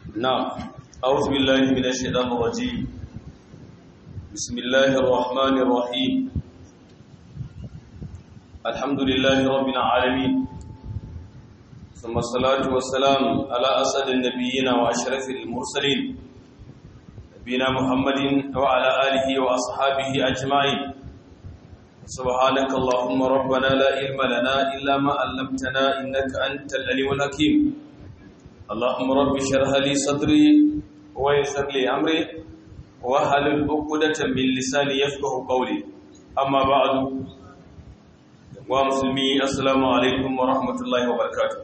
نعم أعوذ بالله من الشيطان الرجيم بسم الله الرحمن الرحيم الحمد لله رب العالمين ثم الصلاة والسلام على أسد النبيين وأشرف المرسلين نبينا محمد وعلى آله وأصحابه أجمعين سبحانك اللهم ربنا لا علم لنا إلا ما علمتنا إنك أنت العليم الحكيم اللهم رب اشرح لي صدري ويسر لي امري واحلل عقدة من لساني يفقهوا قولي اما بعد ومسلمي السلام عليكم ورحمة الله وبركاته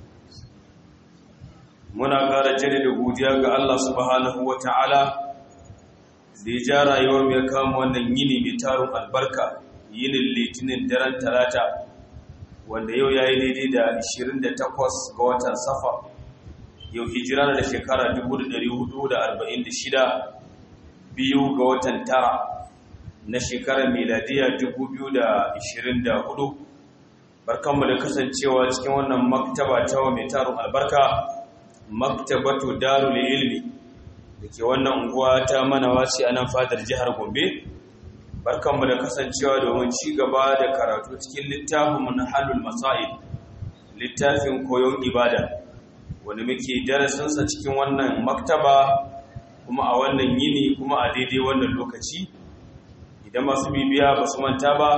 muna ƙara jaddada godiya ga Allah subhanahu wa ta'ala da ya ja rayuwar mai kama wannan yini mai tarin albarka yinin litinin daren talata wanda yau ya yi daidai da 28 ga watan safa yau hijira da shekara 1446 biyu ga watan tara na shekarar miladiya 2024 barkanmu da kasancewa cikin wannan maktaba ta wa mai tarin albarka maktabatu darul ilmi da ke wannan unguwa ta manawaci a nan fadar jihar gombe barkanmu da kasancewa domin ci gaba da karatu cikin littafin manhalul masail littafin koyon ibada wanda muke darasinsa cikin wannan maktaba kuma a wannan yini kuma a daidai wannan lokaci idan masu bibiya ba su manta ba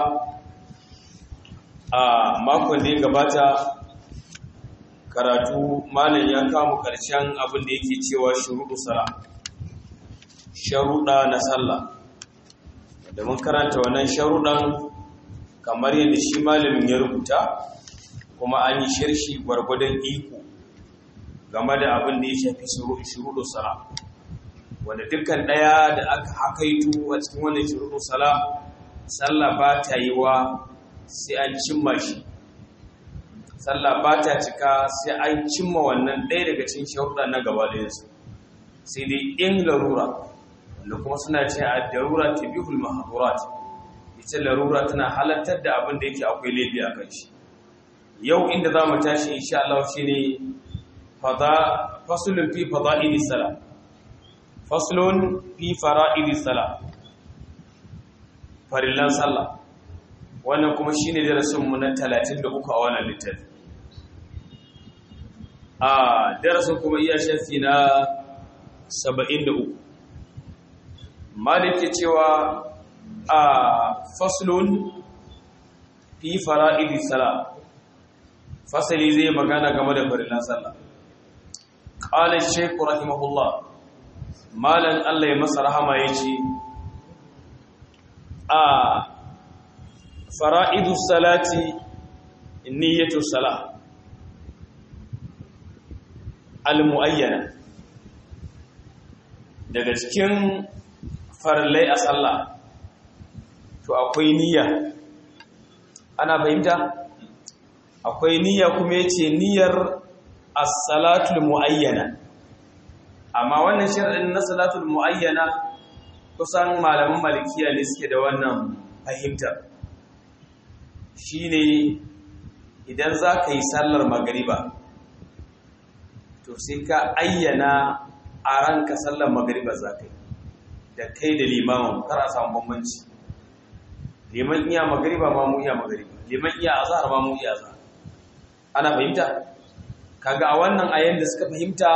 a makon da ya gabata karatu malam ya kama karshen abin da yake cewa shuruɗu sala sharuɗa na sallah da mun karanta wannan sharuɗan kamar yadda shi malamin ya rubuta kuma an yi shirshi gwargwadon iko game da abin da ya shafi shuruɗu sala wanda dukkan ɗaya da aka hakaitu a cikin wannan shuruɗu sala sallah ba ta yi wa sai an cimma shi sallah ba ta cika sai an cimma wannan ɗaya daga cikin sharuɗa na gaba da yansu sai dai in larura wanda kuma suna ce a darura ta bihul mahadurat ita larura tana halartar da abin da yake akwai laifi a kan shi yau inda za mu tashi insha Allah shi ne fasulun fi fada'ili sala fasulun fi fara'ili sala farillan sallah wannan kuma shine darasinmu na 33 a wannan littafi a darasin kuma iya shafi na 73 malik cewa a fasulun fi fara'ili sala fasali zai magana game da farillan sallah قال الشيخ رحمه الله مالن الله يمسى رحمه يجي آه فرائد الصلاة نية الصلاة المؤينة daga cikin farillai a sallah to akwai niyya ana fahimta akwai niyya kuma yace niyyar as-salatul muayyana amma wannan sharadin na salatul muayyana kusan malaman malikiya ne suke da wannan fahimtar shine idan zaka yi sallar magriba to sai ka ayyana a ranka sallar magriba zaka yi da kai da limamin kar a samu bambanci liman iya magriba ma mu iya magriba liman iya azhar ma mu iya azhar ana fahimta kaga a wannan ayan da suka fahimta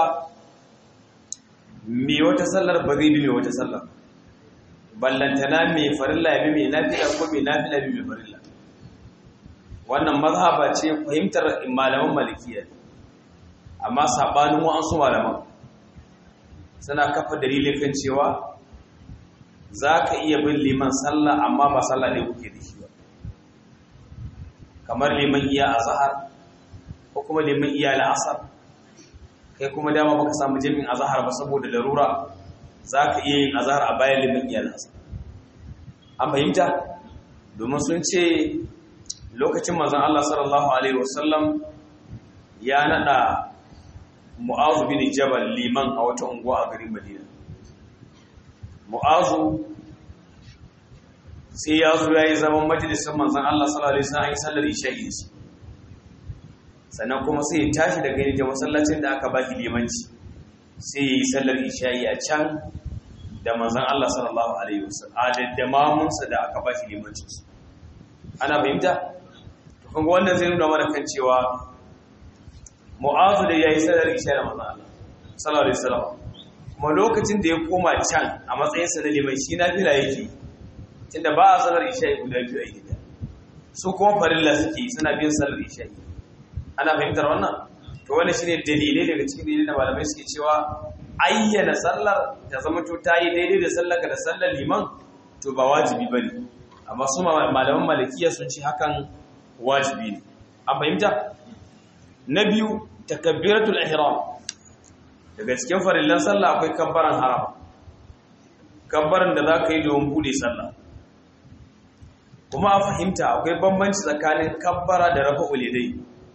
me wata sallar ba zai bi me wata sallar ballantana me farilla ya bi me nafila ko me nafila bi me farilla wannan mazhaba ce fahimtar malaman malikiya amma sabanin wa'ansu malaman suna kafa dalilin kan cewa za ka iya bin liman sallah amma ba sallah ne kuke da shi ba kamar liman iya azhar ko kuma liman iya la'asar kai kuma dama baka samu jami'in azhar ba saboda larura zaka iya yin azhar a bayan liman iya la'asar an fahimta domin sun ce lokacin manzon Allah sallallahu alaihi wasallam ya nada Mu'azu bin Jabal liman a wata unguwa a garin Madina Mu'azu sai ya zo yayi zaman majalisar manzon Allah sallallahu alaihi wasallam sallar isha'i sannan kuma sai ya tashi daga yadda masallacin da aka ba shi limanci sai ya yi sallar isha'i a can da manzan Allah sallallahu alaihi wasallam da mamunsa da aka bashi limancin su ana fahimta to kun wannan zai nuna mana kan cewa mu'azu da yayi sallar isha'i da manzan Allah sallallahu alaihi wasallam kuma lokacin da ya koma can a matsayin sa na liman shi na fila yake tunda ba a sallar isha'i guda biyu a gida su kuma farilla suke suna bin sallar isha'i ana fahimtar wannan to wannan shine dalilai daga cikin dalilai da malamai suke cewa ayyana sallar ta zama to ta yi daidai da sallar ka da sallar liman to ba wajibi bane amma su malaman malikiya sun ce hakan wajibi ne an fahimta na biyu takabbiratul ihram daga cikin farillan sallah akwai kabbaran harama kabbaran da za ka yi domin bude sallah kuma a fahimta akwai bambanci tsakanin kabbara da rafa ulidai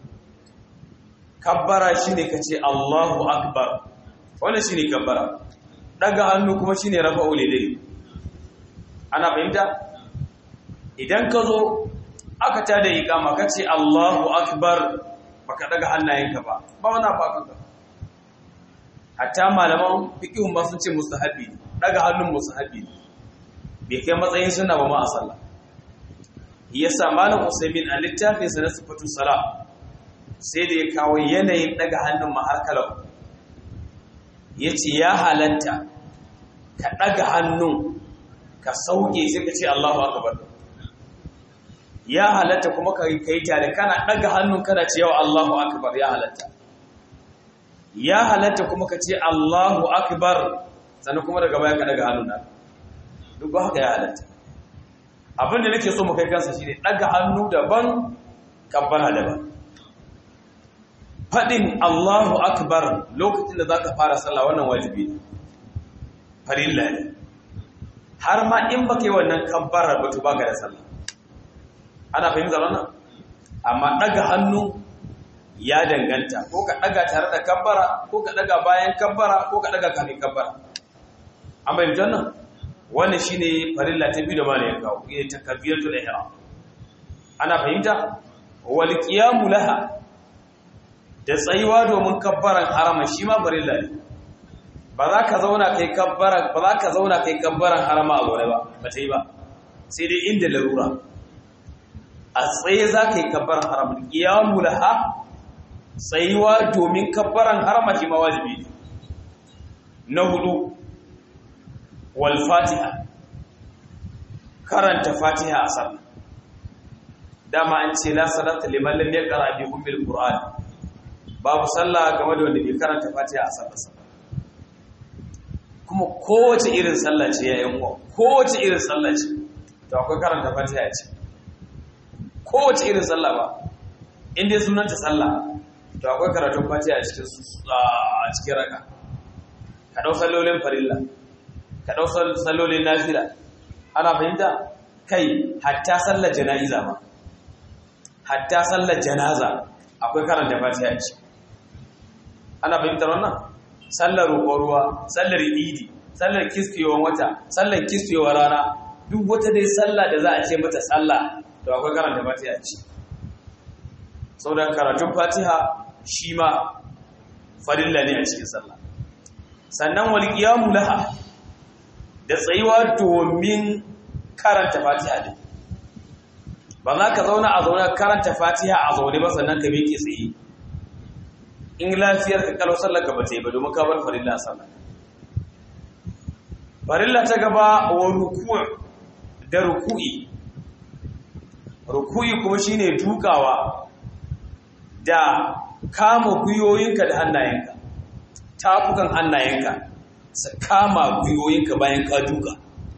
kabbara shine kace Allahu akbar wannan shine kabbara daga hannu kuma shine rafa ulidai ana fahimta idan ka zo aka tada iqama kace Allahu akbar baka daga hannayenka ba ba wannan ba kanka hatta malaman fiqihun ma sun ce mustahabi daga hannun mustahabi bai kai matsayin sunna ba ma a sallah yasa malam usaimin a littafin sa na sifatu sala sai da ya kawo yanayin daga hannun maharkalau yace ya halatta ka daga hannun ka sauke sai ka ce Allahu akbar ya halatta kuma ka kai tare kana daga hannun kana ce yawa Allahu akbar ya halatta ya halatta kuma ka ce Allahu akbar sannan kuma daga baya ka daga hannun nan duk ba haka ya halatta abin da nake so mu kai kansa shine daga hannu daban kabbara daban fadin Allahu akbar lokacin da zaka fara sallah wannan wajibi ne farilla ne har ma in baka yi wannan kabbara ba to baka da sallah ana fahimtar wannan amma daga hannu ya danganta ko ka daga tare da kabbara ko ka daga bayan kabbara ko ka daga kafin kabbara an fahimci wannan wannan shine farilla ta biyu da malamin kawo ita takbiratul ihram ana fahimta wal qiyamu laha da tsayuwa domin kabbaran harama shi ma farilla ne ba za ka zauna kai kabbara ba za ka zauna kai kabbaran harama a gore ba ba ta yi ba sai dai inda larura a tsaye za ka yi kabbaran harama qiyamu laha tsayuwa domin kabbaran harama shi ma wajibi ne na hudu wal fatiha karanta fatiha a sallah dama an ce la salata liman lam yaqra bi ummil qur'an babu sallah game da wanda bai karanta fatiha a sallah kuma kowace irin sallah ce yayin uwa kowace irin sallah ce to akwai karanta fatiha ce kowace irin sallah ba inda sunanta sallah to akwai karatun fatiha a cikin a cikin raka ka dau sallolin farilla ka dau sallolin nafila ana fahimta kai hatta sallar jana'iza ma hatta sallar janaza akwai karanta fatiha ce ana fahimtar wannan sallar roƙon ruwa sallar idi sallar kiskiyewar wata sallar kiskiyewar rana duk wata dai sallah da za a ce mata sallah to akwai karanta fatiha ce saboda karatun fatiha shi ma farilla ne a cikin sallah sannan wal qiyamu laha da tsayuwa domin karanta fatiha din ba za ka zauna a zauna karanta fatiha a zaune ba sannan ka miƙe tsaye in lafiyar ka kalau sallar ka bata yi ba domin ka bar farilla a sallar farilla ta gaba wa ruku' da ruku'i ruku'i kuma shine dukawa da kama gwiwoyinka da hannayenka tafukan hannayenka su kama gwiwoyinka bayan ka duka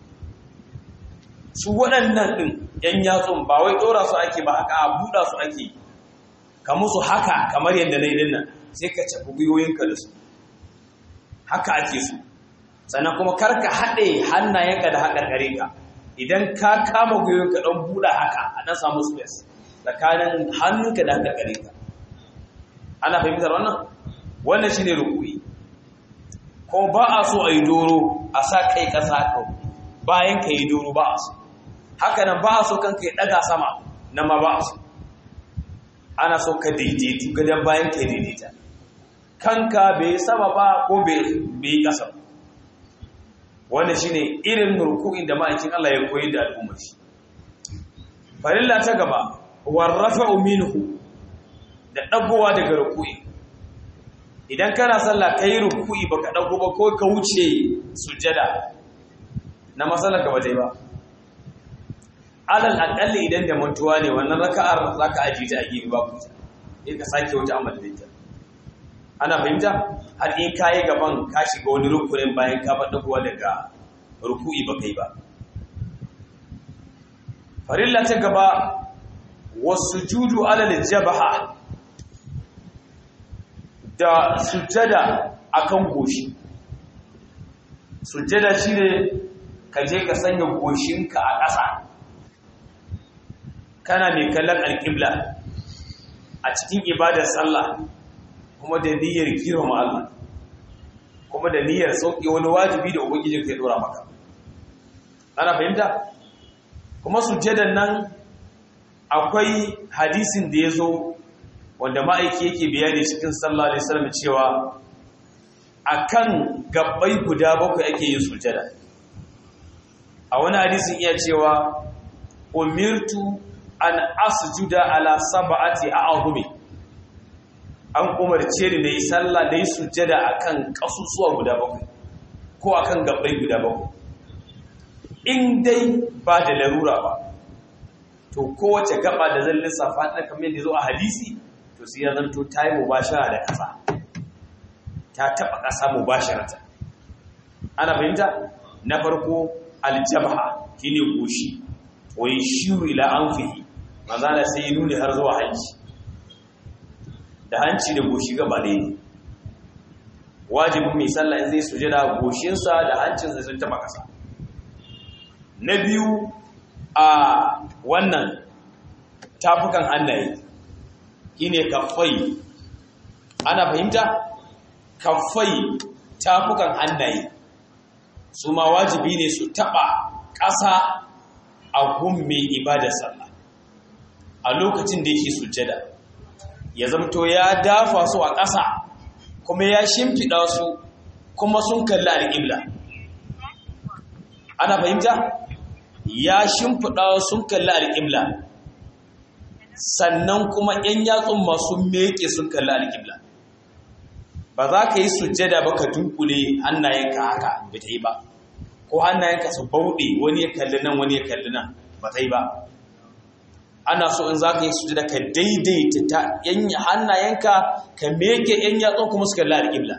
su waɗannan ɗin ‘yan yatsun ba wai ɗora su ake ba haka a buɗa su ake ka musu haka kamar yadda na yi nan sai ka cafi gwiwoyinka da su haka ake su sannan kuma karka haɗe hannayenka da haƙarƙare ka idan ka kama gwiwoyinka ɗan buɗa haka a ɗan samu space tsakanin hannunka da haƙarƙare ka ana fahimtar wannan wannan shine ruku'i ko ba a so a yi doro a sa kai ƙasa haka bayan ka yi doro ba a so haka nan ba a so kanka ya ɗaga sama na ma ba a so ana so ka daidaitu gadon bayan ka daidaita kanka bai sama ba ko bai yi ƙasa wanda shi ne irin ruku'in da ma'aikin Allah ya koyi da al'ummar shi farilla ta gaba warrafa minhu da ɗagowa daga ruku'i idan kana sallah ka yi ruku'i ba ka ɗago ba ko ka wuce sujjada na matsalar ka ba ba alal aƙalli idan da mantuwa ne wannan raka'ar za ka ajiye ta a gefe ba kuta sai ka sake wata amalin ana fahimta har in ka yi gaban ka shiga wani rukunin bayan ka faɗa kuwa daga ruku'i ba kai ba farilla ta gaba wasu judu alal jabaha da sujjada akan goshi sujjada shi ne ka je ka sanya goshinka a ƙasa kana mai kallon alƙibla a cikin ibadar sallah kuma da niyyar girma Allah kuma da niyyar sauƙi wani wajibi da ubangijin ka ya dora maka ana fahimta kuma sujjadan nan akwai hadisin da ya zo wanda ma'aiki yake bayani cikin sallallahu alaihi wasallam cewa akan gabbai guda bakwai ake yin sujjada a wani hadisin iya cewa umirtu an asjuda ala sab'ati a'zumi an umarce ni da yi sallah da yi sujjada akan kasusuwa guda bakwai ko akan gabbai guda bakwai in dai ba da larura ba to kowace gaba da zan lissafa ta kamar yadda zo a hadisi to sai ya zanto ta yi mubashara da ƙasa ta taɓa ƙasa mubasharata ana fahimta na farko aljabha shine goshi wai shiru ila anfihi mazala sai ya nuni har zuwa hanci da hanci da goshi gaba ɗaya ne wajibin mai sallah in zai sujada goshinsa da hancinsa sun taɓa ƙasa na biyu a wannan tafukan hannaye shine kaffai ana fahimta kaffai tafukan hannaye su ma wajibi ne su taɓa ƙasa a gun mai ibadar sallah a lokacin da yake sujjada ya zamto ya dafa su a ƙasa kuma ya shimfiɗa su kuma sun kalli alƙibla ana fahimta ya shimfiɗa sun kalli alƙibla sannan kuma ‘yan yatsun masu meke sun kalli alƙibla ba za ka yi sujjada ba ka dunkule hannayenka haka ba ta yi ba ko hannayenka su bauɗe wani ya kalli nan wani ya kalli nan ba ta yi ba ana so in za ka yi sujjada ka daidaita ta hannayenka ka meke ‘yan yatsun kuma su kalli alƙibla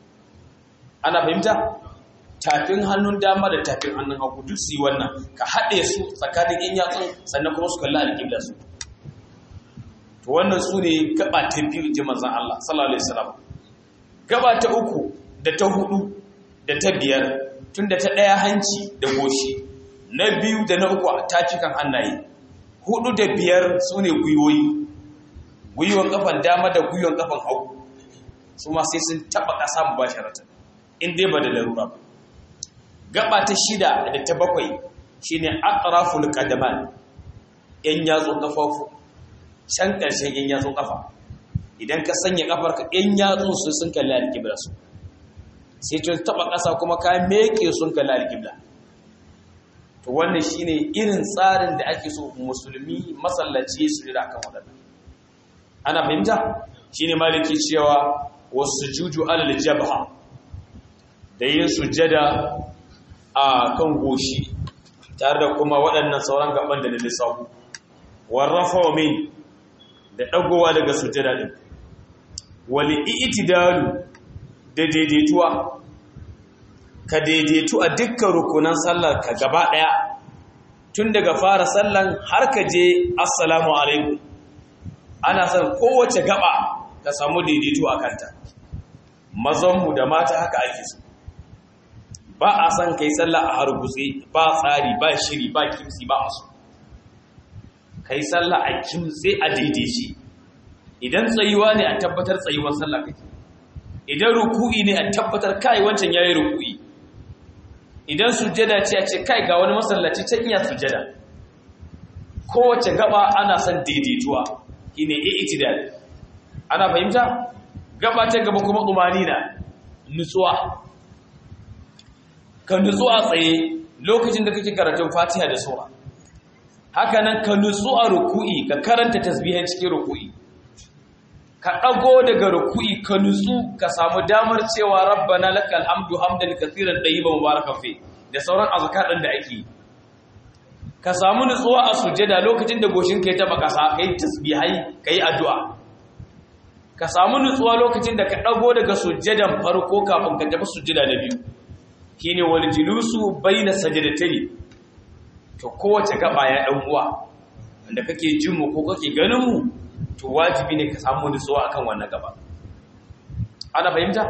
ana fahimta tafin hannun dama da tafin hannun hagu duk su yi wannan ka haɗe su tsakanin ‘yan yatsun sannan kuma su kalli alƙibla su to wannan su ne gaba ta biyu ji manzan Allah sallallahu alaihi wasallam gaba ta uku da ta hudu da ta biyar tun da ta ɗaya hanci da goshi na biyu da na uku a tafikan hannaye hudu da biyar su ne gwiwoyi gwiwon kafan dama da gwiwon kafan hagu su ma sai sun taɓa ƙasa mu bashi rata in dai ba da larura ba gaba ta shida da ta bakwai shine aqraful qadaman yan yatsun kafafu can ƙarshen yan yatsun kafa idan ka sanya kafar ka yan yatsun su sun kalli alƙibla su sai tun taɓa ƙasa kuma ka meke sun kalli alƙibla to wannan shine irin tsarin da ake so musulmi masallaci su rira kan waɗannan ana fahimta shine maliki cewa wasu juju alal jabha da yin sujjada a kan goshi tare da kuma waɗannan sauran gaban da na lissafu warrafa wa min da ɗagowa daga sujjada ɗin wali itidalu da daidaituwa ka daidaitu a dukkan rukunan sallar ka gaba ɗaya tun daga fara sallan har ka je assalamu alaikum ana son kowace gaba ka samu daidaito a kanta mazanmu da mata haka ake so ba a son kai sallah a hargutse ba tsari ba shiri ba kimsi ba a so kai sallah a kimtse a daidaice idan tsayuwa ne a tabbatar tsayuwar sallah kake idan ruku'i ne a tabbatar kai wancan yayi ruku'i idan sujjada ce a ce kai ga wani masallaci can iya sujjada kowace gaba ana son daidaituwa shine i'tidal ana fahimta gaba ta gaba kuma umarina nutsuwa ka nutsu a tsaye lokacin da kake karatun fatiha da sura haka nan ka nutsu a ruku'i ka karanta tasbihan cikin ruku'i ka ɗago daga ruku'i ka nutsu ka samu damar cewa rabbana lakal hamdu hamdan kathiran tayyiban mubarakan fi da sauran azkar ɗin da ake ka samu nutsuwa a sujjada lokacin da goshin ka ya taba kasa kai tasbihai kai addu'a ka samu nutsuwa lokacin da ka ɗago daga sujjadan farko kafin ka tafi sujjada na biyu shine wal julusu baina sajdatayn to kowace gaba ya dan uwa wanda kake jin mu ko kake ganin mu to wajibi ne ka samu nutsuwa akan wannan gaba ana fahimta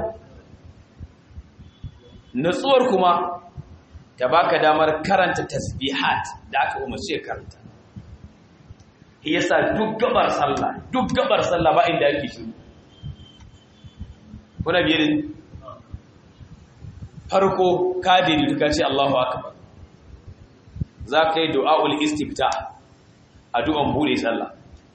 nutsuwar kuma ta baka damar karanta tasbihat da aka umarce karanta yasa duk gabar sallah duk gabar sallah ba inda ake shiru kuna biye da farko ka daidai ka ce Allahu akbar za ka yi du'a'ul istifta addu'an bude sallah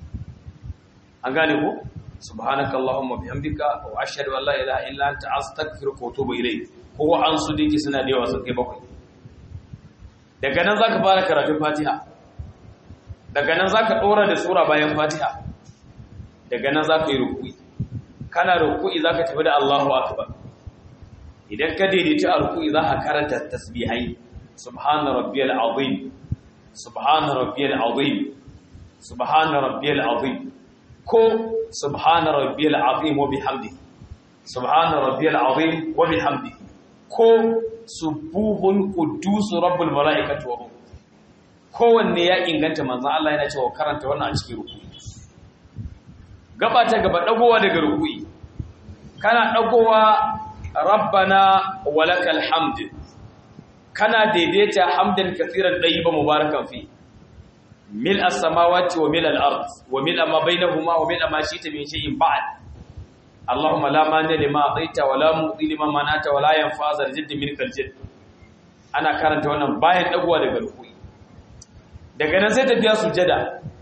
an gane ko subhanaka allahumma bihamdika wa ashhadu an la ilaha illa anta astaghfiruka wa atubu ilayk ko an su dake suna da yawa sun kai bakwai daga nan zaka fara karatun fatiha daga nan zaka dora da sura bayan fatiha daga nan zaka yi ruku'i kana ruku'i zaka tafi da Allahu akbar idan ka daidaita a ruku'i zaka karanta tasbihai subhana rabbiyal azim subhana rabbiyal azim subhana rabbiyal azim ko subhana rabbiyal azim wa bihamdihi subhana rabbiyal azim wa bihamdihi ko subuhun quddus rabbul malaikati wa ruh kowanne ya inganta manzon Allah yana cewa karanta wannan a cikin ruku'i gaba ta gaba dagowa daga ruku'i kana dagowa rabbana walakal hamd kana daidaita hamdan kaseeran tayyiban mubarakan fi mil as-samawati wa mil al-ard wa mil ma bainahuma wa mil ma shi'ta min shay'in ba'd اللهم لا مانع لما اعطيت ولا معطي لما منعت ولا ينفع ذا الجد منك الجد ana karanta wannan bayan dagowa daga rukui daga nan sai tafiya sujada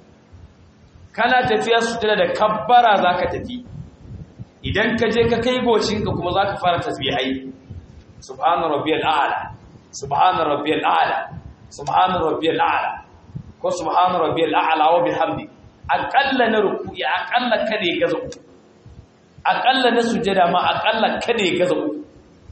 kana tafiya sujada da kabbara zaka tafi idan ka je ka kai goshinka kuma zaka fara tasbihai subhana rabbiyal a'la subhana rabbiyal a'la subhana rabbiyal a'la ko subhana rabbiyal a'la wa bihamdi aqalla na ruku'i aqalla kada ya gaza uku aƙalla na sujada ma aƙalla kada ya gaza uku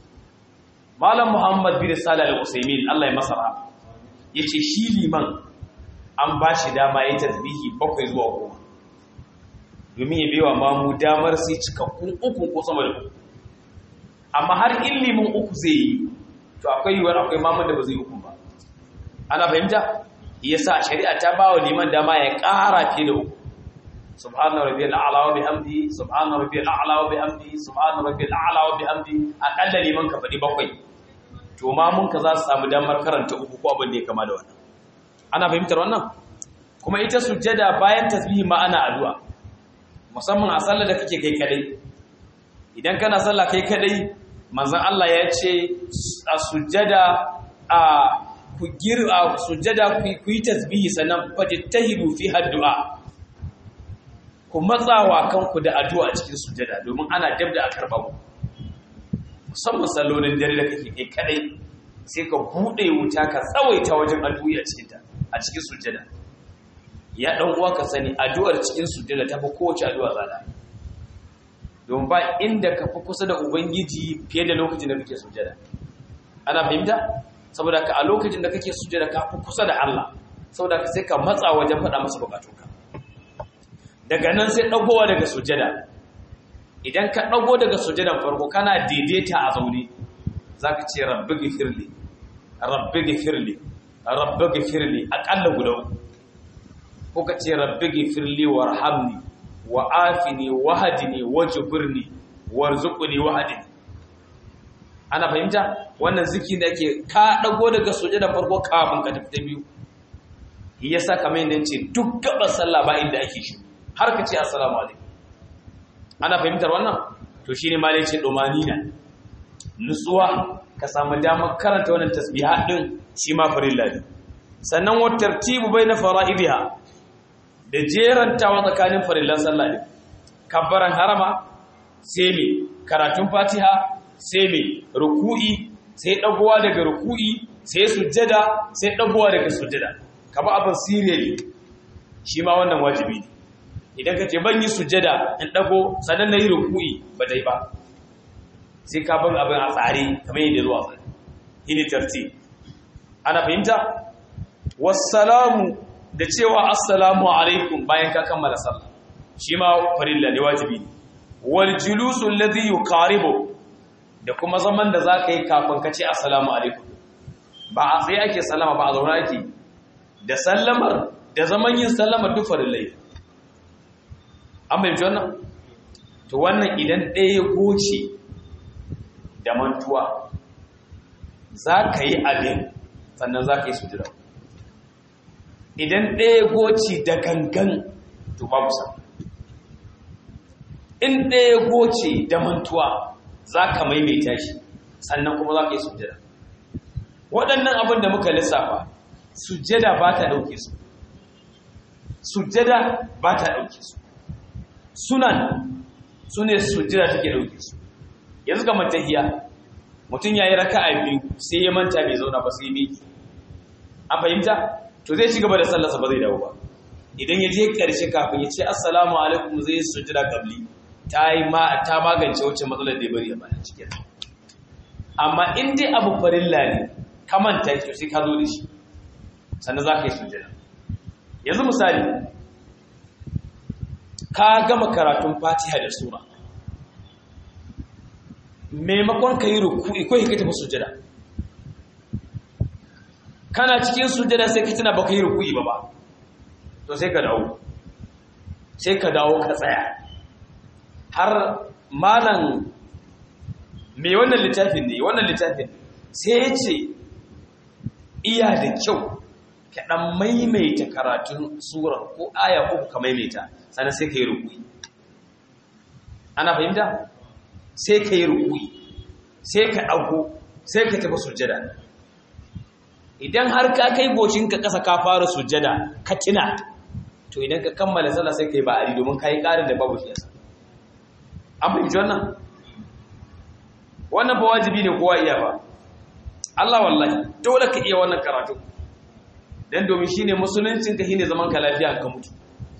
malam muhammad bin salih al-usaimin Allah ya masa rahama yace shi liman an ba shi dama yayin tasbihi bakwai zuwa goma domin ya bewa mamu damar sai cikakkun uku ko sama da uku amma har in liman uku zai yi to akwai yiwuwar akwai mamun da ba zai uku ba ana fahimta yasa shari'a ta ba wa liman dama ya ƙara fiye da uku سبحان ربي الاعلى وبحمده سبحان ربي الاعلى وبحمده سبحان ربي الاعلى وبحمده akalla liman ka fadi bakwai to ma mun ka za su samu damar karanta uku ko abin da ya kama da wannan ana fahimtar wannan kuma ita sujjada bayan tasbihi ma ana addu'a musamman a sallar da kake kai kadai idan kana sallah kai kadai manzon Allah ya ce a sujjada a ku gir'a sujjada ku yi tasbihi sannan fajtahidu fi addu'a ku matsawa kanku da addu'a cikin sujada domin ana dab da a karɓa ku musamman sallolin dare da kake kai kadai sai ka buɗe wuta ka tsawaita wajen addu'a a cikin ta a cikin sujada ya dan uwa ka sani addu'ar cikin sujada ta fi kowace addu'a tsada don ba inda ka fi kusa da ubangiji fiye da lokacin da kake sujada ana fahimta saboda ka a lokacin da kake sujada ka fi kusa da Allah saboda ka sai ka matsa wajen faɗa masa bukatunka daga nan sai ɗagowa daga sujada idan ka ɗago daga sujadan farko kana daidaita a zaune za ka ce rabbi gifirli rabbi gifirli rabbi gifirli aƙalla guda uku ko ka ce rabbi gifirli warhamni wa afini wahadini wajburni warzuqni wahadini ana fahimta wannan ziki da ke ka ɗago daga sujadan farko kafin ka tafi ta biyu yasa kamar yadda ce duk gaban sallah ba inda ake shi har ka ce assalamu alaikum ana fahimtar wannan to shine malai ce domanina nutsuwa ka samu damar karanta wannan tasbiha din shi ma farilla ne sannan wa tartibu baina fara'idiha da jerantawa tsakanin farillan sallah din kabbaran harama sai me karatun fatiha sai me ruku'i sai dagowa daga ruku'i sai sujjada sai dagowa daga sujjada kaba abin sirri shi ma wannan wajibi ne idan ka ce ban yi sujjada in dago sannan na yi ruku'i ba dai ba sai ka ban abin a tsare kamar yadda zuwa tsare ini tarti ana fahimta wassalamu da cewa assalamu alaikum bayan ka kammala sallah shi ma farilla ne wajibi ne wal julusu alladhi yuqaribu da kuma zaman da zaka yi kafin ka ce assalamu alaikum ba a tsaye ake sallama ba a zaune ake da sallamar da zaman yin sallamar duk farillai an bayyana wannan to wannan idan ɗaya goce da mantuwa za ka yi abin sannan za ka yi sujira idan ɗaya goce da gangan to babu sa in ɗaya goce da mantuwa za ka maimaita shi sannan kuma za ka yi sujira waɗannan abin da muka lissafa sujjada ba ta ɗauke su sujjada ba ta ɗauke su sunan su ne sujjada take ɗauke su yanzu ga matahiya mutum ya yi raka a biyu sai ya manta bai zauna ba sai ya miki an fahimta to zai ci gaba da sallarsa ba zai dawo ba idan ya je ƙarshe kafin ya ce assalamu alaikum zai yi sujjada kabli ta yi ma ta magance wacce matsalar da ya bari a bayan cikin amma in dai abu farilla ne ka manta to sai ka zo da shi sannan za ka yi sujjada yanzu misali ka gama karatun fatiha da sura maimakon ka yi ruku'i ko ka tafi sujjada kana cikin sujjada sai ka tuna baka yi ruku'i ba ba to sai ka dawo sai ka dawo ka tsaya har malam mai wannan littafin ne wannan littafin sai ya ce iya da kyau ka ɗan maimaita karatun surar ko aya ko ka maimaita sannan sai ka yi rukui ana fahimta sai ka yi rukui sai ka ɗago sai ka tafi sujjada idan har ka kai goshinka ƙasa ka fara sujjada ka tina to idan ka kammala sallah sai ka yi ba'ari domin ka yi ƙarin da babu shi yasa an fahimci wannan wannan ba wajibi ne kowa iya ba Allah wallahi dole ka iya wannan karatu dan domin shine musuluncin ka shine zaman ka lafiya ka mutu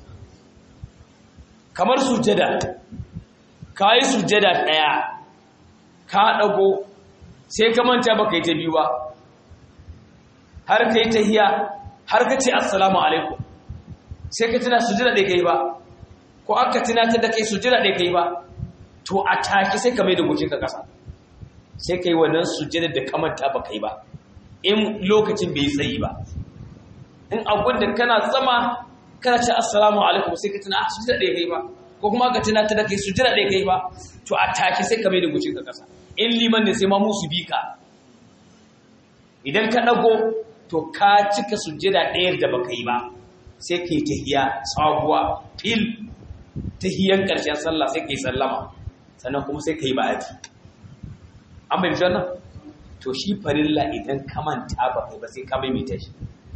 kamar sujjada kai sujjada daya ka dago sai ka manta baka yi ta biyu ba har kai tahiya har ka ce assalamu alaikum sai ka tuna sujjada da kai ba ko aka tunatar da kai sujjada da kai ba to a take sai ka mai da goshin ka kasa sai ka yi wannan sujjada da kamanta ba kai ba in lokacin bai tsayi ba in abun da kana sama kana ce assalamu alaikum sai ka tuna a sujjada ɗaya kai ba ko kuma ka tuna ta da kai sujjada ɗaya kai ba to a take sai ka mai da goshin ka kasa in liman ne sai ma musu bi ka idan ka ɗago to ka cika sujjada ɗayar da baka yi ba sai ka yi tahiya sabuwa fil tahiyan ƙarshen sallah sai ka yi sallama sannan kuma sai ka yi ba'adi an bai wannan to shi farilla idan ka manta ba kai ba sai ka maimaita shi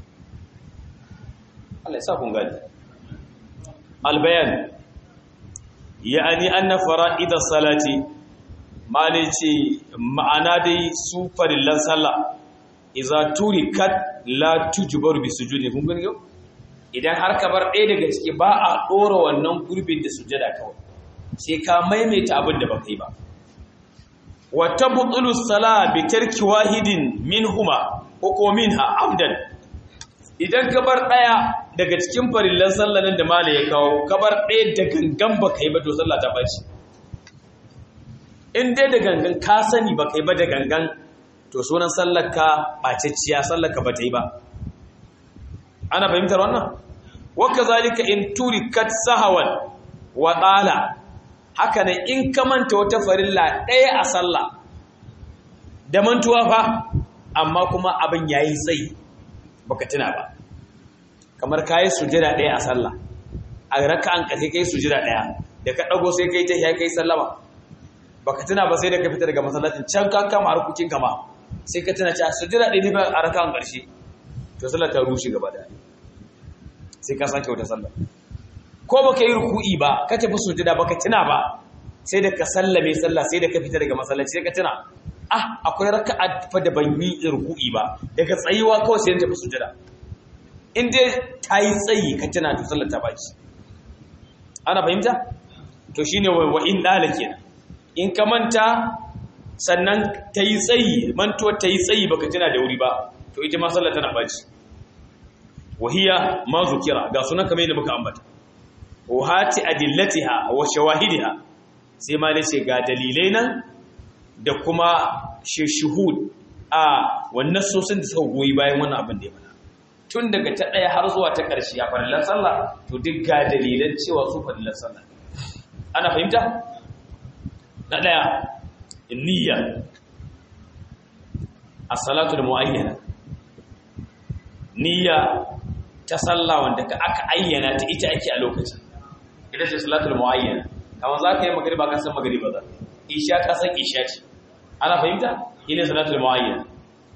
Allah ya sa kun gani albayan ya'ani anna fara'id as-salati mali ce ma'ana dai su farillan sallah idza turikat la tujbaru bi sujudi kun gani yau idan har ka bar ɗaya daga ciki ba a ɗora wannan gurbin da sujada kawai sai ka maimaita abin da baka yi ba wa tabtulu sala bi tarki wahidin minhuma ko ko minha amdan idan ka bar daya daga cikin farillan sallanin da mala ya kawo ka bar daya da gangan baka yi ba to sallah ta baci in dai da gangan ka sani baka yi ba da gangan to sunan sallar ka bacecciya sallar ka bata yi ba ana fahimtar wannan wa kazalika in turikat sahawan wa qala haka ne in ka manta wata farilla ɗaya a sallah da mantuwa fa amma kuma abin ya yi tsayi baka tuna ba kamar ka yi sujada ɗaya a sallah a raka an ƙasai ka yi sujada ɗaya da ka ɗago sai ka yi ta kai sallama baka tuna ba sai da ka fita daga masallacin can ka kama harkokin kama sai ka tuna cewa sujada ɗaya ne ba a raka an ƙarshe to sallah ta rushe gaba da sai ka sake wata sallah ko baka yi ruku'i ba ka tafi sujada baka tuna ba sai da ka sallame sallah sai da ka fita daga masallaci sai ka tuna ah akwai raka'a fa da ban yi ruku'i ba daga tsayuwa kawai sai ta fi sujada in dai ta yi tsayi ka tuna to sallar ta baki ana fahimta to shine wa in dala kenan in ka manta sannan ta yi tsayi mantuwar ta yi tsayi baka tuna da wuri ba to ita ma sallar tana baci wahiya ma zukira ga sunan kamar yadda muka ambata wa hati adillatiha wa shawahidiha sai ma dace ga dalilai nan da kuma shuhud a wannan sosin da suka goyi bayan wannan abin da ya mana tun daga ta ɗaya har zuwa ta ƙarshe a farillar sallah to duk ga dalilan cewa su farillar sallah ana fahimta na ɗaya niyya a salatu da mu'ayyana niyya ta sallah wanda ka aka ayyana ta ita ake a lokacin ita ce salatul mu'ayyana kamar za ka yi magariba ka san magariba za isha ka san isha ce ana fahimta ina salatul mu'ayyana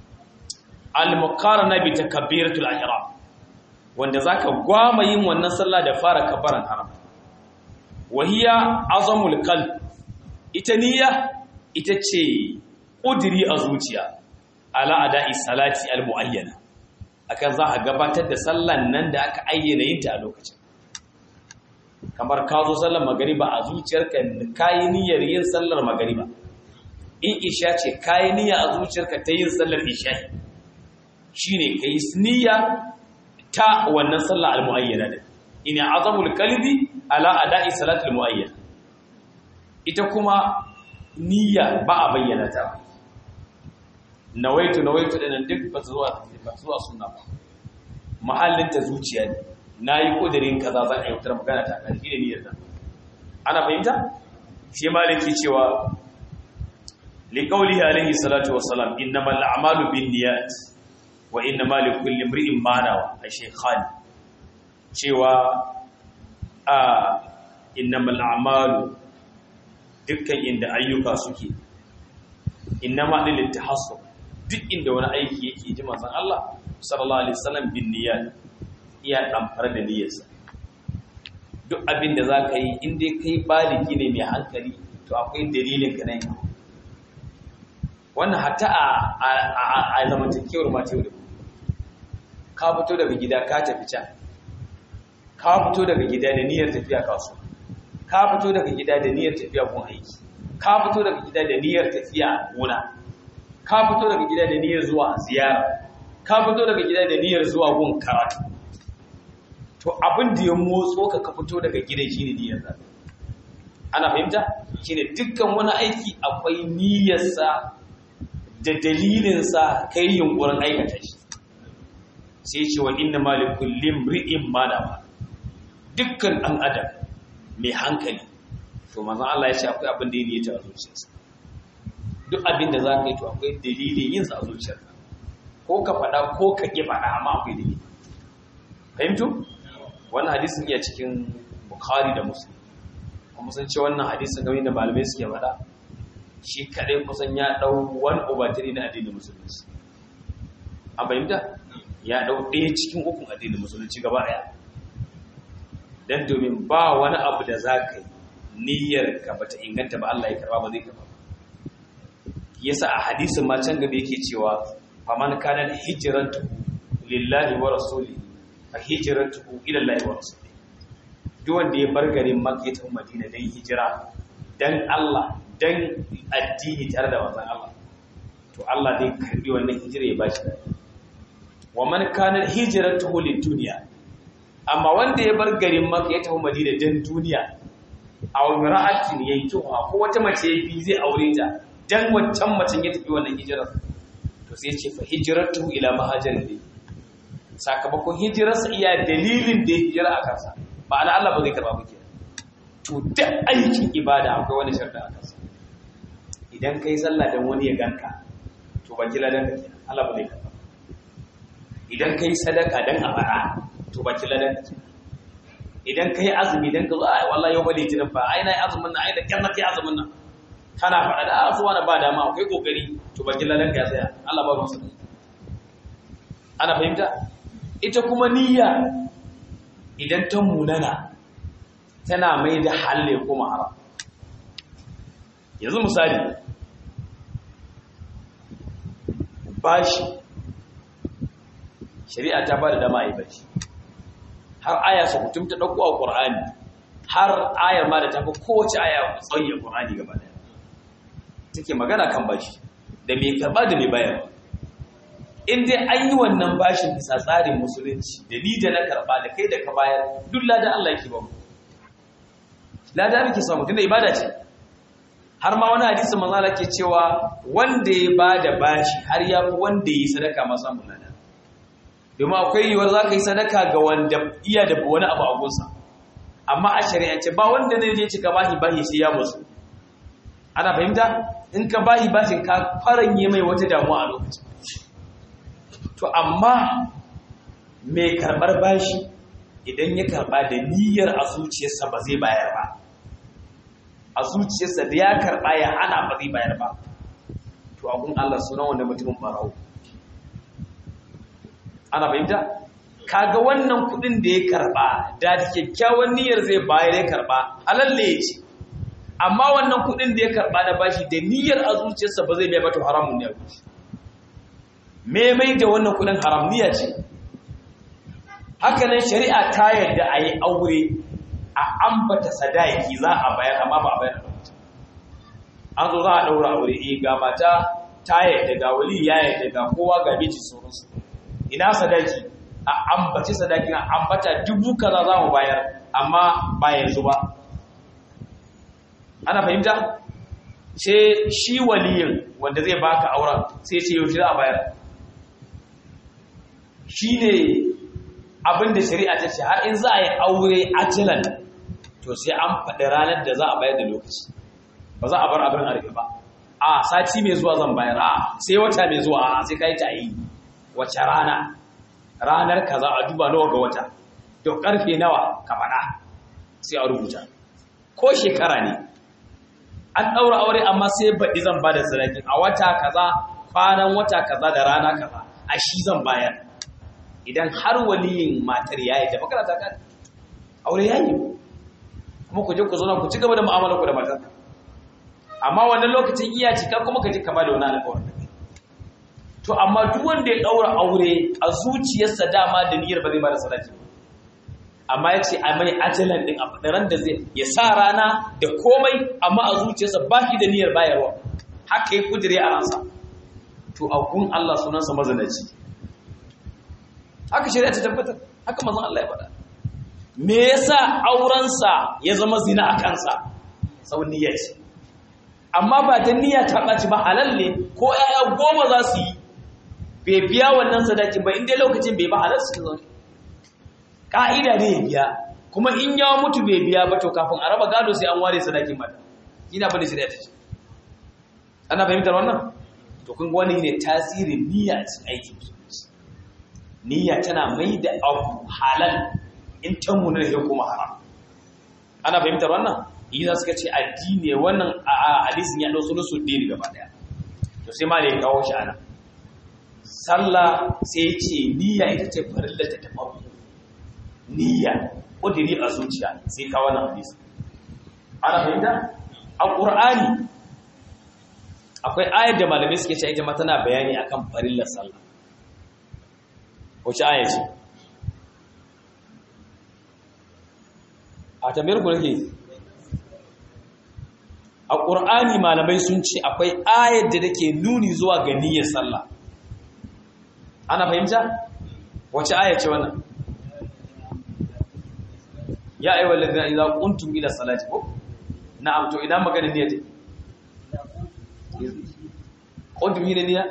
al-muqarana bi takbiratul ihram wanda zaka gwama yin wannan sallah da fara kabbaran haram wahiya azamul qalb ita niyya ita ce udiri a zuciya ala ada'i salati al-mu'ayyana akan za a gabatar da sallan nan da aka ayyana yin ta a lokacin kamar ka zo sallar magariba a zuciyarka kayi niyyar yin sallar magariba in isha ce kayi niyya a zuciyarka ta yin sallar isha shine kai niyya ta wannan sallar al-muayyana din ina azamul qalbi ala ada'i salatul muayyana ita kuma niyya ba a bayyana ta nawaitu nawaitu dinan duk ba zuwa ba zuwa sunna ba mahallin ta zuciya ne nayi kudirin kaza zan aiwatar magana ta kan ne niyyar ta ana fahimta shi maliki cewa li qawlihi alayhi salatu wassalam innamal a'malu binniyat wa innamal likulli imrin ma nawa a shaykhan cewa a innamal a'malu dukkan inda ayyuka suke innama lil tahassub duk inda wani aiki yake ji manzon Allah sallallahu alaihi wasallam bin niyyat iya damfar da niyyarsa duk abin da zaka yi in dai kai baligi ne mai hankali to akwai dalilin ka nan wannan hatta a a zamantakewar mata yau da ka fito daga gida ka tafi can ka fito daga gida da niyyar tafiya kasuwa ka fito daga gida da niyyar tafiya gun aiki ka fito daga gida da niyyar tafiya gona ka fito daga gida da niyyar zuwa ziyara ka fito daga gida da niyyar zuwa gun karatu to abin da ya motso ka ka fito daga gida shine niyyar sa ana fahimta shine dukkan wani aiki akwai niyyarsa da dalilinsa kai yunkurin aikata shi sai ce wa inna malikul limri'in manawa dukkan dan adam mai hankali to manzon Allah ya ce akwai abin da ya niyyata a zuciyarsa duk abin da za ka yi to akwai dalilin yin sa a zuciyarka ko ka faɗa ko ka ƙi faɗa amma akwai dalili fahimtu wannan hadisin iya cikin bukhari da muslim kuma sun ce wannan hadisin game da malamai suke faɗa shi kaɗai kusan ya ɗau wani obatiri na addinin musulunci an fahimta ya ɗau ɗaya cikin ukun addinin musulunci gaba ɗaya dan domin ba wani abu da za ka yi niyyar ka bata inganta ba Allah ya karba ba zai karba yasa a hadisin ma can gaba yake cewa faman kana hijratu lillahi wa rasuli fa hijratu ila Allah wa rasuli duk wanda ya bar garin Makka ya tafi Madina dan hijira dan Allah dan addini tare da manzon Allah to Allah zai karbi wannan hijira ya bashi wa man kana hijratu lid dunya amma wanda ya bar garin Makka ya tafi Madina dan duniya a ra'atin yankiwa ko wata mace bi zai aure ta dan wancan macen ya tafi wannan hijirar to sai ce fa hijratu ila mahajirin ne sakamakon hijirarsa iya dalilin da ya hijira a kansa ma'ana Allah ba zai karba ba kenan to duk aikin ibada akwai wani sharda a kansa idan kai sallah dan wani ya ganka to ba kila dan kenan Allah ba zai karba idan kai sadaka dan a bara to ba kila dan kenan idan ka yi azumi don ka zo a wallahi yau ba litinin ba ai na yi azumin nan ai da kyan na kai azumin nan kana faɗa da asuwa na ba dama akwai kokari to bakin ladan ka tsaya Allah ba ruwansa ana fahimta ita kuma niyya idan ta munana tana mai da halle kuma haram yanzu misali bashi shari'a ta ba da dama a yi bashi har aya su mutum ta ɗauko a ƙur'ani har ayar ma da ta fi kowace aya tsaye ƙur'ani gaba ɗaya take magana kan bashi da mai karɓa da mai bayarwa in dai an yi wannan bashin bisa tsarin musulunci da ni da na karɓa da kai da ka bayar duk ladan Allah yake ba mu ladan muke samu tunda ibada ce har ma wani hadisi manzo Allah ke cewa wanda ya bada bashi har ya fi wanda yi sadaka ma samu ladan domin akwai yiwuwar za ka yi sadaka ga wanda iya da wani abu a gunsa amma a shari'ance ba wanda zai je cika bahi bahi sai ya musu ana fahimta in ka bahi bashin ka faranye mai wata damuwa a lokacin to amma mai karɓar bashi idan ya karɓa da niyyar a zuciyarsa ba zai bayar ba a zuciyarsa da ya karɓa ya hana ba zai bayar ba to abun Allah sunan wanda mutumin barawo ana fahimta kaga wannan kudin da ya karba da kyakkyawan niyyar zai bayar ya karba halalle ya ce amma wannan kudin da ya karba na bashi da niyyar a zuciyarsa ba zai biya ba to haramun ne a gushi me mai da wannan kudin haram niyya ce haka nan shari'a ta yarda a yi aure a ambata sadaki za a bayar amma ba a bayar da an zo za a daura aure eh ga mata ta yarda ga wali ya yarda ga kowa ga miji sauransu ina sadaki a ambaci sadakin a ambata dubu kaza za mu bayar amma ba yanzu ba ana fahimta sai shi waliyin wanda zai baka auren sai ce yaushe za a bayar shi ne abinda shari'a ta ce har in za a yi aure ajilan to sai an faɗi ranar da za a bayar da lokaci ba za a bar abin a rufe ba a sati mai zuwa zan bayar a sai wata mai zuwa a sai ka yi ta yi wace rana ranar kaza a duba nawa ga wata to karfe nawa ka faɗa sai a rubuta ko shekara ne an ɗaura aure amma sai baɗi zan ba da sadakin a wata kaza kwanan wata kaza da rana kaza a shi zan bayar idan har waliyin matar yayi da makarata kan aure yayi kuma ku je ku zauna ku ci gaba da mu'amala ku da matar amma wannan lokacin iya cika kuma ka je ka ba da wani alƙawarin to amma duk wanda ya daura aure a zuciyarsa dama da niyyar ba zai bada sadaki amma ya ce a mai ajalan din a fadaran da zai ya sa rana da komai amma a zuciyarsa ba shi da niyyar bayarwa haka ya kudire a ransa to a gun Allah sunansa mazanaci haka shari'a ta tabbatar haka mazan Allah ya faɗa me yasa aurensa ya zama zina a kansa sau niyyar ce amma ba ta niyya ta ɓaci ba halal ne ko 'ya'ya goma za su yi bai biya wannan sadakin ba inda lokacin bai ba halar su zaune ƙa'ida ne ya biya kuma in ya mutu bai biya ba to kafin a raba gado sai an ware sadakin mata ina bane shi da ta ce ana fahimtar wannan to kun wani ne tasirin niyya a cikin aikin musulunci niyya tana mai da abu halal in ta muna da kuma haram ana fahimtar wannan yi za su ka ce addini wannan a hadisin ya ɗau sunu su ɗini gaba ɗaya to sai ma da ya kawo shi ana sallah sai ya ce niyya ita ce farilla ta ta farko niyya ƙudiri a zuciya sai kawo wannan hadisi ana fahimta a ƙur'ani akwai ayar da malamai suke ce ita ma tana bayani akan farillar sallah wace aya ce a tambayar ku nake a ƙur'ani malamai sun ce akwai ayar da take nuni zuwa ga niyyar sallah ana fahimta wace aya ce wannan ya ayyuhal ladina idza qumtum ila salati ko na'am to idan magana niyya take qumtum ila niyya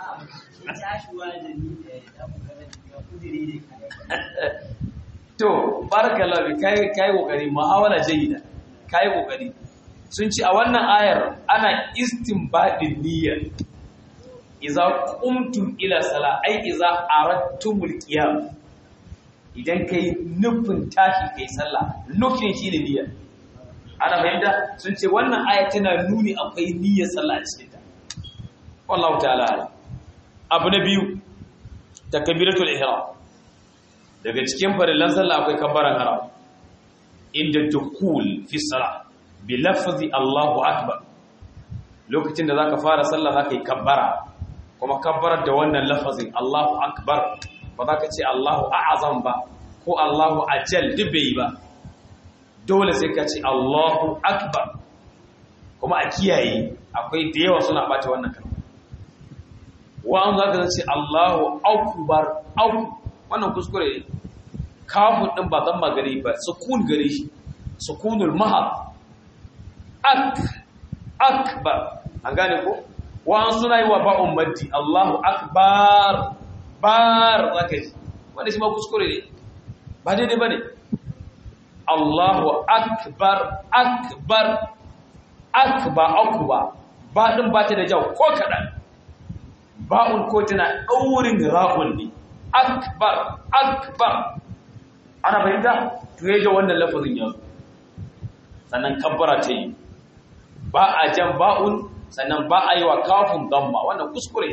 to barakallahu bi kai kai kokari muhawala jayyida kai kokari sun ce a wannan ayar ana istinbadin niyya idza qumtum ila sala ai idza aradtumul qiyam idan kai nufin tashi kai sallah nufin shi ne niyya ana fahimta sun ce wannan aya tana nuni akwai niyyar sallah a cikin ta wallahu ta'ala abu na biyu takbiratul ihram daga cikin farillan sallah akwai kabbaran haram inda dukul fi salah bi lafzi Allahu akbar lokacin da zaka fara sallah zaka yi kabbara kuma kabbarar da wannan lafazin Allahu akbar ba za ka ce Allahu a'azam ba ko Allahu ajal duk bai ba dole sai ka ce Allahu akbar kuma a kiyaye akwai da yawa suna bata wannan kalma wa'an za ka ce Allahu akbar au wannan kuskure ne kafin din ba zan magare ba sukun gare shi sukunul mahab ak akbar an gane ko wa'an suna yi wa ba'un maddi Allahu akbar bar zaka ji wanda shi ma kuskure ne ba daidai bane Allahu akbar akbar akba akba ba din ba ta da jau ko kadan ba'un ko tana daurin ra'un ne akbar akbar ana fahimta to yaje wannan lafazin yanzu sannan kabbara ta yi ba a jan ba'un sannan ba a yi wa kafin damma wannan kuskure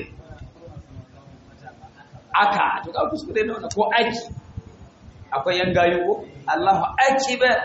aka to ka kuskure ne wannan ko aiki akwai yan gayu ko Allahu akbar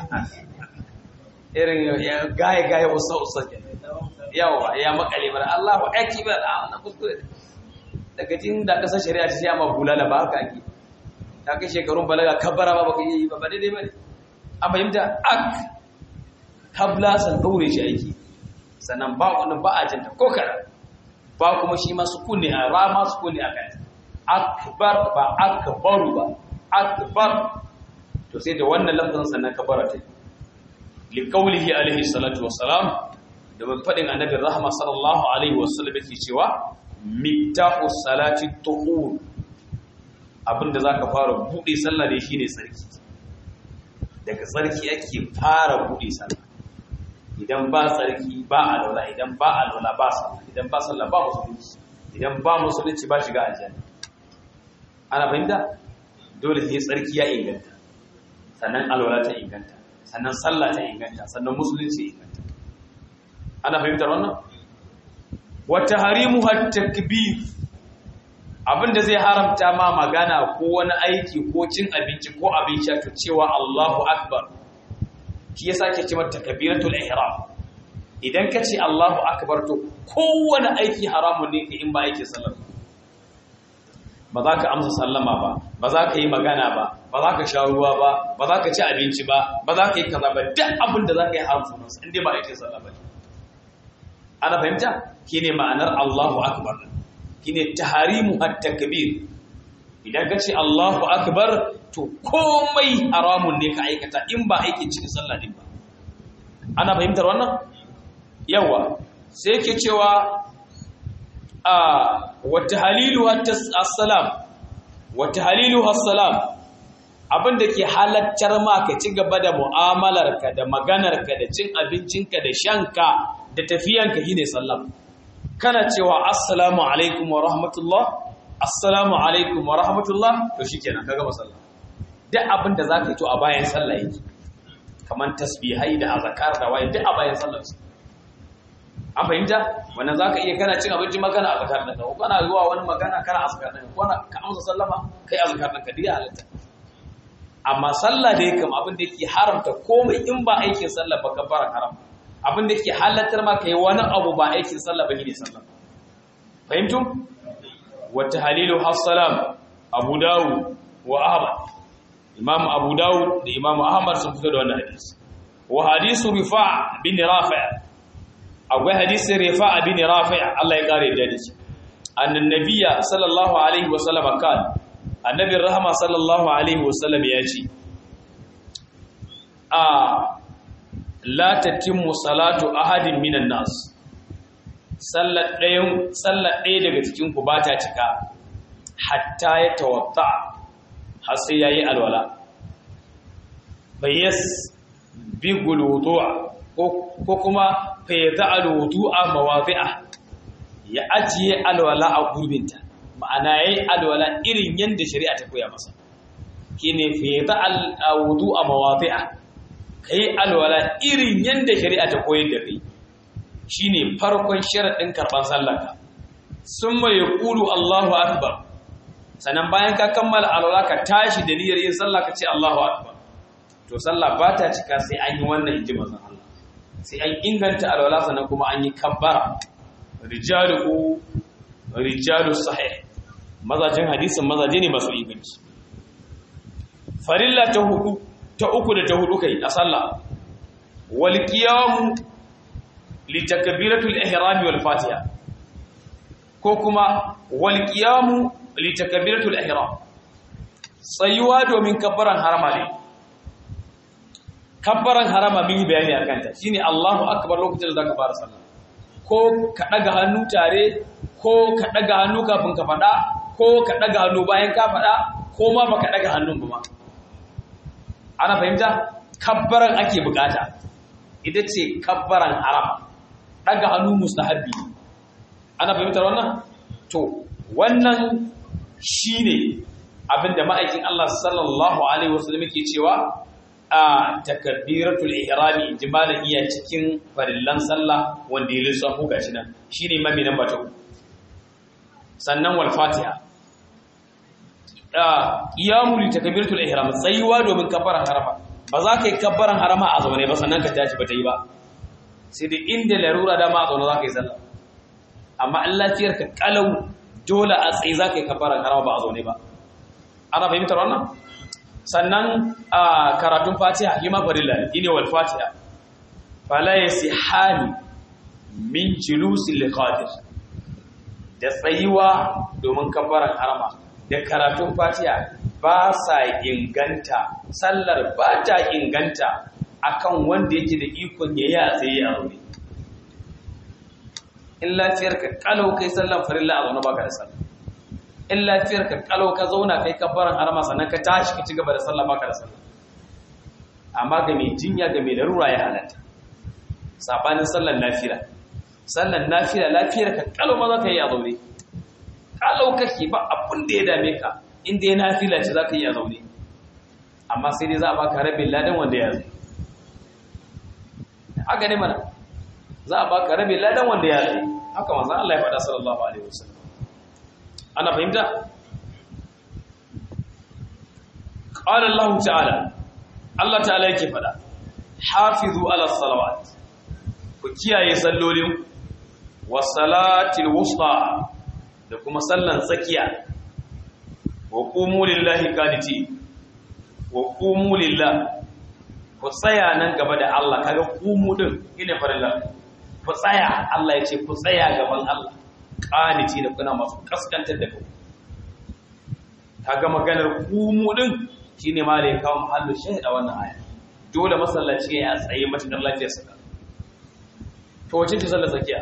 irin ya gaye gaye usa usa yawa ya makale bar Allahu akbar a wannan kuskure daga jin da kasar shari'a ta sai ma bulala ba haka ake ta kai shekarun balaga kabbara ba baka yi ba ba daidai bane an fahimta ak kabla san daure shi aiki sannan ba wani ba a janta ko kara ba kuma shi ma sukuni a rama sukuni a kai akbar ba akbaru ba akbar to sai da wannan lafazin sannan kabara ta li qawlihi alaihi salatu wassalam da ban fadin annabi rahma sallallahu alaihi wasallam yake cewa miftahu salati tuhur abinda zaka fara bude sallah ne shine tsarki daga tsarki ake fara bude sallah idan ba tsarki ba alwala idan ba alwala ba sallah idan ba sallah ba musulunci idan ba musulunci ba shiga aljanna ana fahimta dole sai tsarki ya inganta sannan alwala ta inganta sannan sallah ta inganta sannan musulunci ya inganta ana fahimtar wannan wata harimu takbir abinda zai haramta ma magana ko wani aiki ko cin abinci ko abin sha to cewa Allahu akbar shi yasa ake cewa takbiratul ihram idan ka ce Allahu akbar to kowane aiki haramun ne ka in ba aikin sallah ba za ka amsa sallama ba ba za ka yi magana ba ba za ka sha ruwa ba ba za ka ci abinci ba ba za ka yi kaza ba duk abin da za ka yi haram sunansa in dai ba aikin sallah ba ana fahimta shine ma'anar Allahu akbar shine taharimu at-takbir idan ka ce Allahu akbar to komai haramun ne ka aikata in ba aikin cikin sallah din ba ana fahimtar wannan yawa sai ke cewa a wata halilu assalam wata halilu assalam abinda ke halattar ma ka ci gaba da mu'amalarka da maganarka da cin abincinka da shanka da tafiyanka shine sallam kana cewa assalamu alaikum wa rahmatullah assalamu alaikum wa rahmatullah to shikenan ka gama sallah duk abinda zaka yi to a bayan sallah yake kaman tasbihai da azkar da waye duk a bayan sallah an fahimta wannan zaka iya kana cin abinci magana a zakar ɗinka ko kana zuwa wani magana kana azkar ɗinka ko ka amsa sallama kai azkar ɗinka duk ya halatta amma sallah da yake abin da yake haramta komai in ba aikin sallah ba ka fara haram abin da yake halattar ma kai wani abu ba aikin sallah ba ne sallah fahimtu wa tahlilu hassalam abu dawud wa ahmad imam abu dawud da imam ahmad sun fito da wannan hadisi wa hadisu rifa' bin rafi' akwai hadisin rifa'a bin rafi' Allah ya kare da shi annan nabiyya sallallahu alaihi wa sallam kan annabi rahama sallallahu alaihi wa sallam ya ce a la tatimmu salatu ahadin minan nas sallar ɗayan sallar ɗaya daga cikin ku ba ta cika hatta ya tawatta har sai yayi alwala bayas bi guludu'a ko kuma fa ya za alwudu'a mawazi'a ya ajiye alwala a gurbinta ma'ana yayi alwala irin yanda shari'a ta koya masa kine fa ya za alwudu'a mawazi'a kai alwala irin yanda shari'a ta koyar da kai shine farkon sharadin karban sallarka summa yaqulu Allahu akbar sannan bayan ka kammala alwala ka tashi da niyyar yin sallah ka ce Allahu akbar to sallah ba ta cika sai an yi wannan inji manzon Allah sai an inganta alwala sannan kuma an yi kabbara rijalu rijalu sahih mazajin hadisin mazaje ne masu inganci farilla ta hudu ta uku da ta hudu kai a sallah wal qiyam li takbiratul ihram wal fatiha ko kuma wal qiyam li takbiratul ihram tsayuwa domin kabbaran harama ne kabbaran harama mun yi bayani akan ta shine Allahu akbar lokacin da zaka fara sallah ko ka daga hannu tare ko ka daga hannu kafin ka fada ko ka daga hannu bayan ka fada ko ma baka daga hannun ba ma ana fahimta kabbaran ake bukata ita ce kabbaran harama daga hannu mustahabbi ana fahimtar wannan to wannan shine abinda ma'aikin Allah sallallahu alaihi wasallam yake cewa a takbiratul ihrami jimalan iya cikin farillan sallah wanda ya lissafo gashi nan shine imami namba ta uku sannan wal fatiha qiyamu li takbiratul ihram tsayuwa domin kabbaran harama ba za ka yi kabbaran harama a zaune ba sannan ka tashi ba ta yi ba sai da inda larura dama a zaune za ka yi sallah amma in lafiyar ka kalau dole a tsaye za ka yi kabbaran harama ba a zaune ba ana fahimtar wannan sannan a karatun fatiha yi mafarilla ne wal fatiha fala yasihani min julusil qadir da tsayuwa domin kabbaran harama da karatun fatiha ba sa inganta sallar ba ta inganta akan wanda yake da ikon ya yi a tsaye a zaune in lafiyar ka kalau kai sallar farilla a zaune baka da sallar in lafiyar ka kalau ka zauna kai kabbaran harama sannan ka tashi ka ci gaba da sallah baka da sallah amma ga mai jinya ga mai larura ya halatta sabanin sallar nafila sallar nafila lafiyar ka kalau ma za ka yi a zaune kalau kake ba abun da ya dame ka inda ya nafila ce za ka yi a zaune amma sai dai za a baka rabin ladan wanda ya zai haka ne mana za a baka rabin ladan wanda ya zai haka manzon Allah ya faɗa sallallahu alaihi wasallam ana fahimta qala Allah ta'ala Allah ta'ala yake fada hafizu ala salawat ku kiyaye sallolin was salatil wusta da kuma sallan tsakiya wa qumu lillahi qaniti wa qumu lillah ku tsaya nan gaba da Allah kaga qumu din ina farilla ku tsaya Allah ya ce ku tsaya gaban Allah qaniti da kuna masu kaskantar da kai kaga maganar qumu din shine ma da ya kawo mahallu shahida wannan aya dole masallaci ya tsaye matakar lafiyar sa to wace ce sallar tsakiya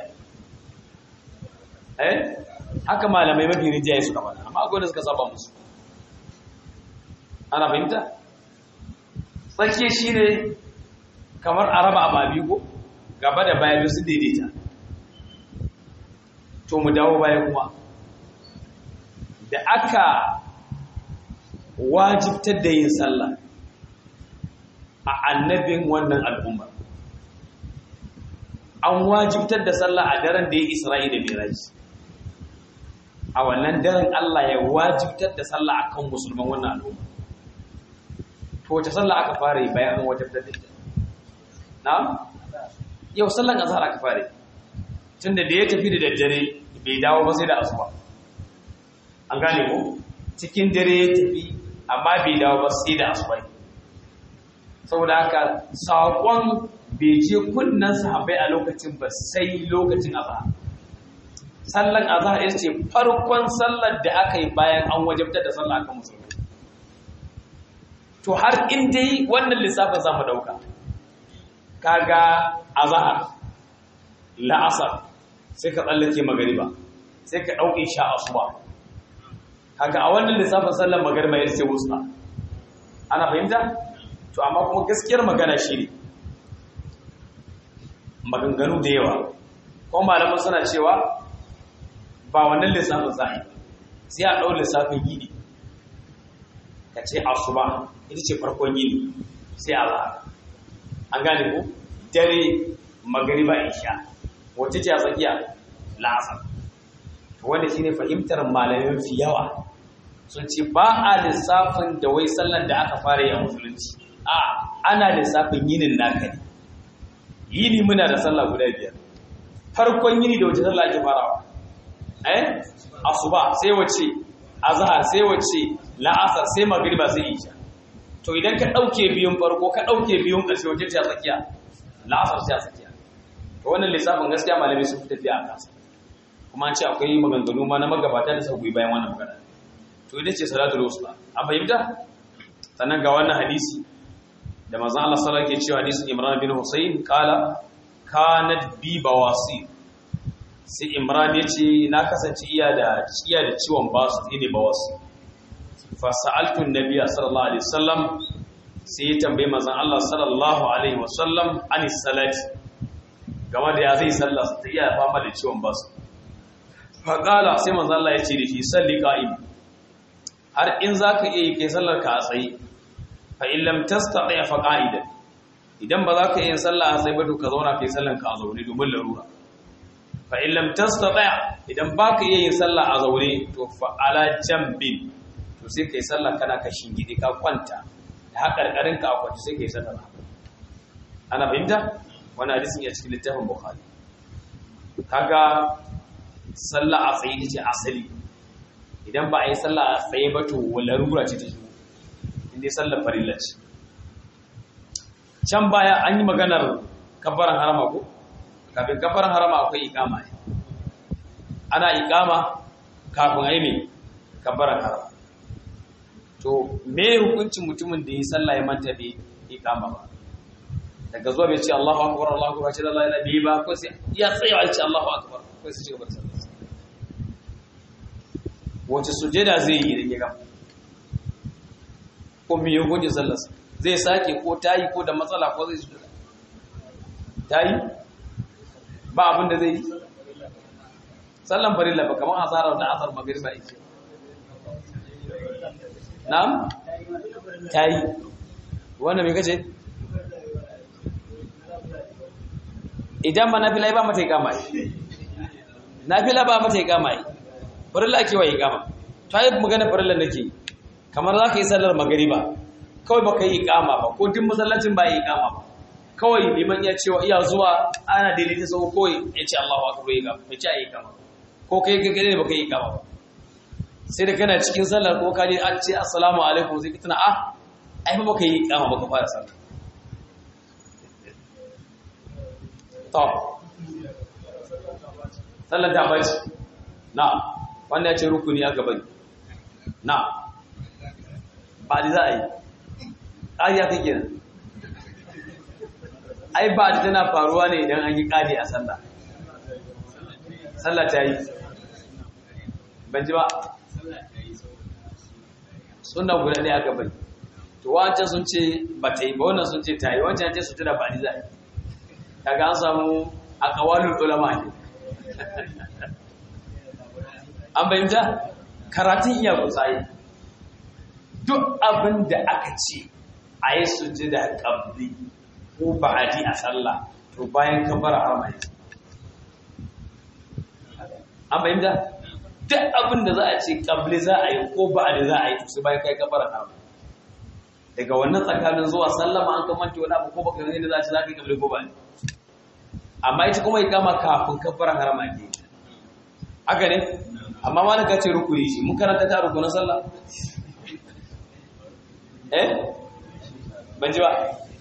eh haka malamai mafi rijaye suka faɗa amma akwai da suka saba musu ana fahimta tsakiya shine kamar araba ababi ko gaba da baya su daidaita to mu dawo baya kuma da aka wajibtar da yin sallah a annabin wannan al'umma an wajibtar da sallah a daren da ya isra'i da miraji a wannan daren Allah ya wajibtar da sallah a kan musulman wannan al'umma to wace sallah aka fara yi bayan an wajibtar da ita na yau sallan azhar aka fara yi tunda da ya tafi da daddare bai dawo ba sai da asuba an gane ko cikin dare ya tafi amma bai dawo ba sai da asuba saboda haka saƙon bai je kunnan sahabbai a lokacin ba sai lokacin azhar sallan azhar ita ce farkon sallar da aka yi bayan an wajabtar da sallah akan musulmi to har in dai wannan lissafin zamu dauka kaga azhar la'asar sai ka tsallake magariba sai ka dauke sha asuba kaga a wannan lissafin sallar magariba ita ce wusta ana fahimta to amma kuma gaskiyar magana shi ne maganganu da yawa kuma malaman suna cewa ba wannan lissafin za'i sai a ɗau lissafin yini ka ce asuba ita ce farkon yini sai a za'a an gane ku dare magariba isha wacce ce a tsakiya la'asar wanda shi ne fahimtar malamin fi yawa sun ce ba a lissafin da wai sallan da aka fara yi a musulunci a ana lissafin yinin naka ne yini muna da sallah guda biyar farkon yini da wace sallah ake farawa eh asuba sai wace azhar sai wace la'asar sai magriba sai isha to idan ka dauke biyun farko ka dauke biyun ƙarshe wace ce a tsakiya la'asar sai a tsakiya to wannan lissafin gaskiya malamai sun fi tafiya a kansa kuma an ce akwai maganganu ma na magabata da sauƙi bayan wannan magana to ita ce salatul wusta an fahimta sannan ga wannan hadisi da manzon Allah sallallahu alaihi wasallam ke cewa hadisin Imran bin Husayn kala kanat bi bawasi sai Imran ya ce na kasance iya da iya da ciwon basu ne bawasi fa sa'altu an-nabiy sallallahu alaihi wasallam sai ya tambaye manzon Allah sallallahu alaihi wasallam anis salati game da ya zai sallah ta iya fama da ciwon basu fa kala sai manzon Allah ya ce da shi salli qa'im har in zaka iya yi kai sallar ka a tsaye fa in lam tastati fa qa'idan idan ba za ka yi sallah a tsaye ba to ka zauna kai sallan ka a zaune domin larura fa in lam tastati idan ba ka iya yin sallah a zaune to fa ala jambin to sai kai sallah kana ka shingide ka kwanta da hakarkarin ka a kwanta sai kai sallah ana fahimta wannan hadisin ya cikin littafin bukhari kaga sallah a tsaye ce asali idan ba a yi sallah a tsaye ba to larura ce ta shigo inda ya sallar farilla ce can baya an yi maganar kabbaran harama ko kafin kabbaran harama akwai ikama ne ana ikama kafin a yi mai kabbaran harama to me hukuncin mutumin da ya sallah ya manta bai ikama ba daga zuwa bai ce Allahu akbar Allahu akbar ce Allah ya bi ba ko sai ya tsaya ya ce Allahu akbar ko sai ci gaba da sallah wace sujada zai yi idan ya gama ko me ya goje sallarsa zai sake ko tayi ko da matsala ko zai sujada tayi ba abin da zai yi sallan farilla ba kamar asarar da asar magriba yake na'am tayi wannan me kace idan ma nafila ba mata ikama nafila ba mata ikama farilla ake wa ikama tayi magana farilla nake kamar za ka yi sallar magariba kawai ba ka yi ikama ba ko duk masallacin ba yi ikama ba kawai liman ya cewa iya zuwa ana daidaita sau kawai ya ce Allahu akbar ya ikama ya ce a yi ikama ko kai gagare ne ba ka yi ikama ba sai da kana cikin sallar ko ka je an ce assalamu alaikum sai ka tuna ah ai ba ka yi ikama ba ka fara sallar to sallar ta bace na wanda ya ce rukuni a gaban na ba da za a yi ƙariya ta gina ai ba da tana faruwa ne idan an yi ƙari a sallah sallah ta yi ban ji ba suna guda ne a gaban to wancan sun ce ba ta yi ba wannan sun ce ta yi wancan ce su tuna ba da za a yi kaga an samu a kawalin ulama ne an bayyanta karatun iya kusaye duk abin da aka ce a yi sujjada ƙabli ko ba'adi a sallah to bayan kabara harma ne an fahimta duk abin da za a ce ƙabli za a yi ko ba'adi za a yi su bayan kai kabara harma daga wannan tsakanin zuwa sallama an kamanta wani abu ko baka gani da za a ce za ka yi ƙabli ko ba'adi amma ita kuma ya kama kafin kabara harma ne haka ne amma ma na ka ce rukuni shi mun karanta ta rukunin sallah eh ban ji ba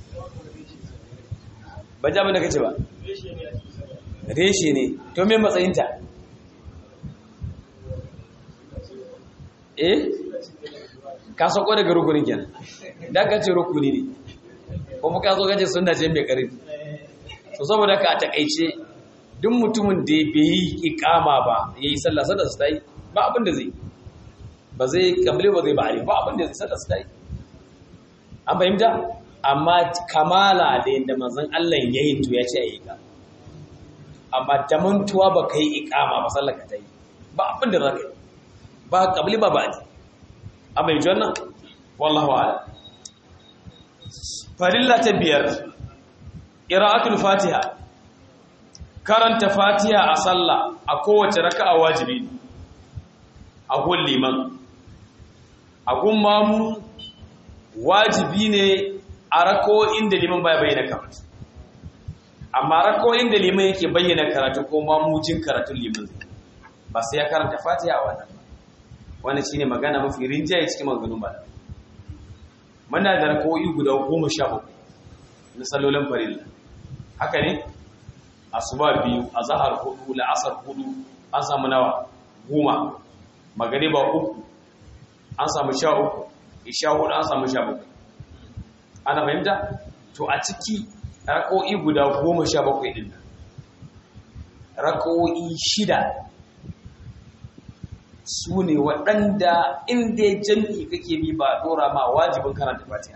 ban ji abin da kace ba reshe ne to me matsayinta eh ka sako daga rukunin kenan da ka ce rukuni ne kuma ka zo kace sunna ce mai karfi so saboda ka takaice duk mutumin da bai yi ikama ba yayi sallah sallah su tayi ba abin da zai ba zai kamle ba zai bari ba abin da zai sallah su tayi an fahimta amma kamala da yadda manzon Allah ya yi to ya ce ayi ka amma da mantuwa ba kai ikama ba sallah ka tayi ba abin da za ka yi ba kabli ba ba an bai wannan wallahu a'lam farilla ta biyar qira'atul fatiha karanta fatiha a sallah a kowace raka'a wajibi a gun liman a gun mamu wajibi ne a rako inda liman baya bayyana karatu amma rakoyin da liman yake bayyana karatu ko mamujin karatun liman ba sai ya karanta fatiha a wannan ba wannan shine magana mafi rinjaye cikin maganganun ba muna da rakoyi guda goma sha uku na sallolin farilla haka ne asuba biyu azhar hudu la'asar hudu an samu nawa goma magariba uku an samu sha uku isha hudu an samu sha bakwai ana fahimta to a ciki rako'i guda goma sha bakwai ɗin rako'i shida su ne waɗanda inda jam'i kake bi ba ɗora ma wajibin karanta fatiha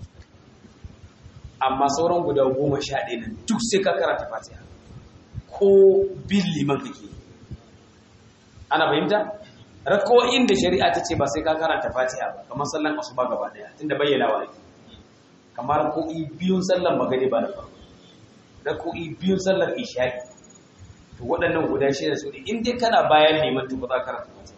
amma sauran guda goma sha ɗaya nan duk sai ka karanta fatiha ko bin liman kake ana fahimta rako'in da shari'a ta ce ba sai ka karanta fatiha ba kamar sallan asuba gaba ɗaya tunda bayyana wa ake kamar rako'i biyun sallan magani ba da farko rako'i biyun sallar isha'i to waɗannan guda shida su ne in dai kana bayan liman to ba za ka karanta fatiha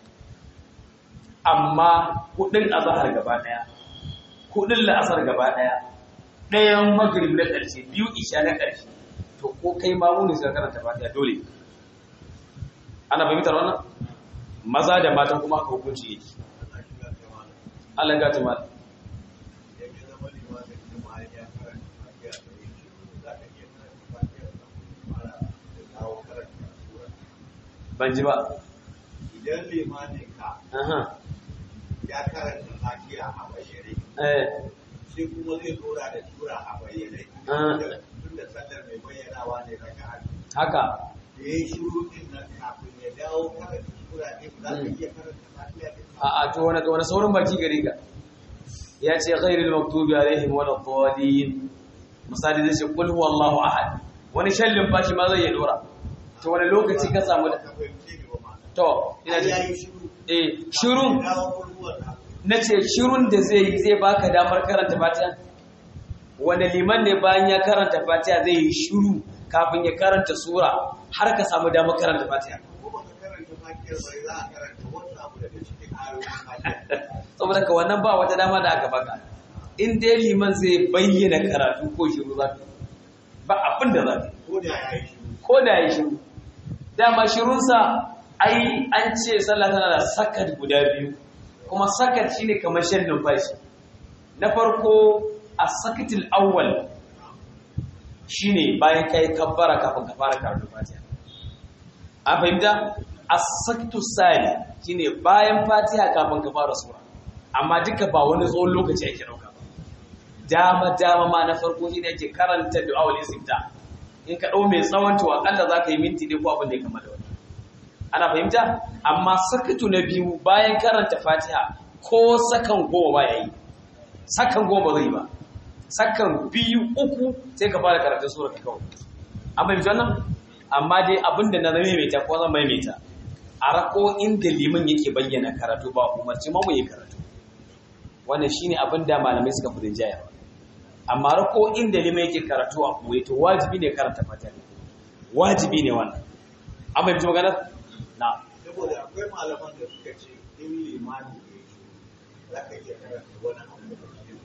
amma hudun azhar gaba ɗaya hudun la'asar gaba ɗaya ɗayan magrib na ƙarshe biyu isha na ƙarshe to ko kai ma muni sai karanta fatiha dole ana fahimtar wannan maza da mata kuma aka hukunci yake Allah ga tuma ban ji ba idan limanin ka aha ya karanta fatiha a bayyane eh sai kuma zai dora da tura a bayyane Ah. tun da sallar mai bayyanawa ne raka a haka da ya yi shiru din nan kafin ya dawo karanta tura din za ka iya karanta fatiha din a a to wani wani saurin baki gare ka ya ce ghairil maktubi alaihim wala dhalin misali zai ce qul huwallahu ahad wani shallin fashi ma zai yi dora to wani lokaci ka samu da ka fahimce ni ba ma to ina ya ji yi shiru eh shirun ya dawo kurkuwar na na ce shirun da zai yi zai baka damar karanta fatiha wani liman ne bayan ya karanta fatiha zai yi shiru kafin ya karanta sura har ka samu damar karanta fatiha ko ba ka karanta fatihar bai za a karanta wani abu daga cikin ayoyin fatiha saboda ka wannan ba wata dama da aka baka in dai liman zai bayyana karatu ko shiru za ka ba abin da za ka ko da ya yi shiru ko da ya shiru dama shirunsa ai an ce sallah tana da sakat guda biyu kuma sakat shine kamar shan numfashi na farko a sakatil awwal shine bayan kai kabbara kafin ka fara karatu fatiha an fahimta as-sakatu sani shine bayan fatiha kafin ka fara sura amma duka ba wani tsawon lokaci ake dauka ba dama dama ma na farko shine ake karanta du'aul istifta in ka dau mai tsawon to akalla zaka yi minti ne ko abin da ya kama da wani ana fahimta amma sakatu na biyu bayan karanta fatiha ko sakan goma ba yayi sakan goma zai ba sakan biyu uku sai ka fara karatun sura ka kawai an fahimci wannan amma dai abinda na zama maimaita ko zan maimaita a rako inda liman yake bayyana karatu ba umarci ma mu yi karatu wannan shine abin da malamai suka fi rinjaya amma rako inda liman yake karatu a kuwa to wajibi ne karanta fatiha wajibi ne wannan an fahimci maganar na saboda akwai malaman da suka ce in limani ya yi shiru za ka iya karanta wani abu da cikin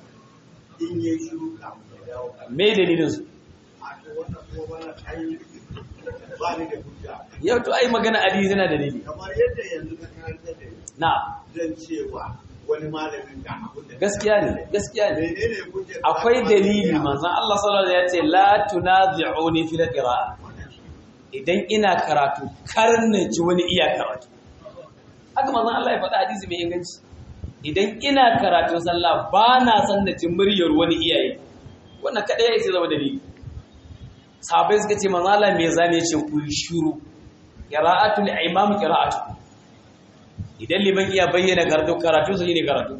in ya yi shiru kafin ya dawo kan me dalilin su a to wannan kuma wannan ai ba ni da hujja yau to ai magana ali yana dalili kamar yadda yanzu ka karanta da ni na zan cewa wani malamin da abin da gaskiya ne gaskiya ne menene hujjar da akwai aka dalili iya? manzon Allah sallallahu alaihi wasallam ya ce la tunazi'uni fil qira'a idan ina karatu kar na ji wani iya karatu haka manzon Allah ya faɗa hadisi mai inganci idan ina karatun sallah ba na san na ji muryar wani iyaye wannan kada ya isa zama dalili sahabbai suka ce manzon Allah me zane ce ku yi shiru qira'atul imam qira'atu idan liman iya bayyana karatu karatu sai ne karatu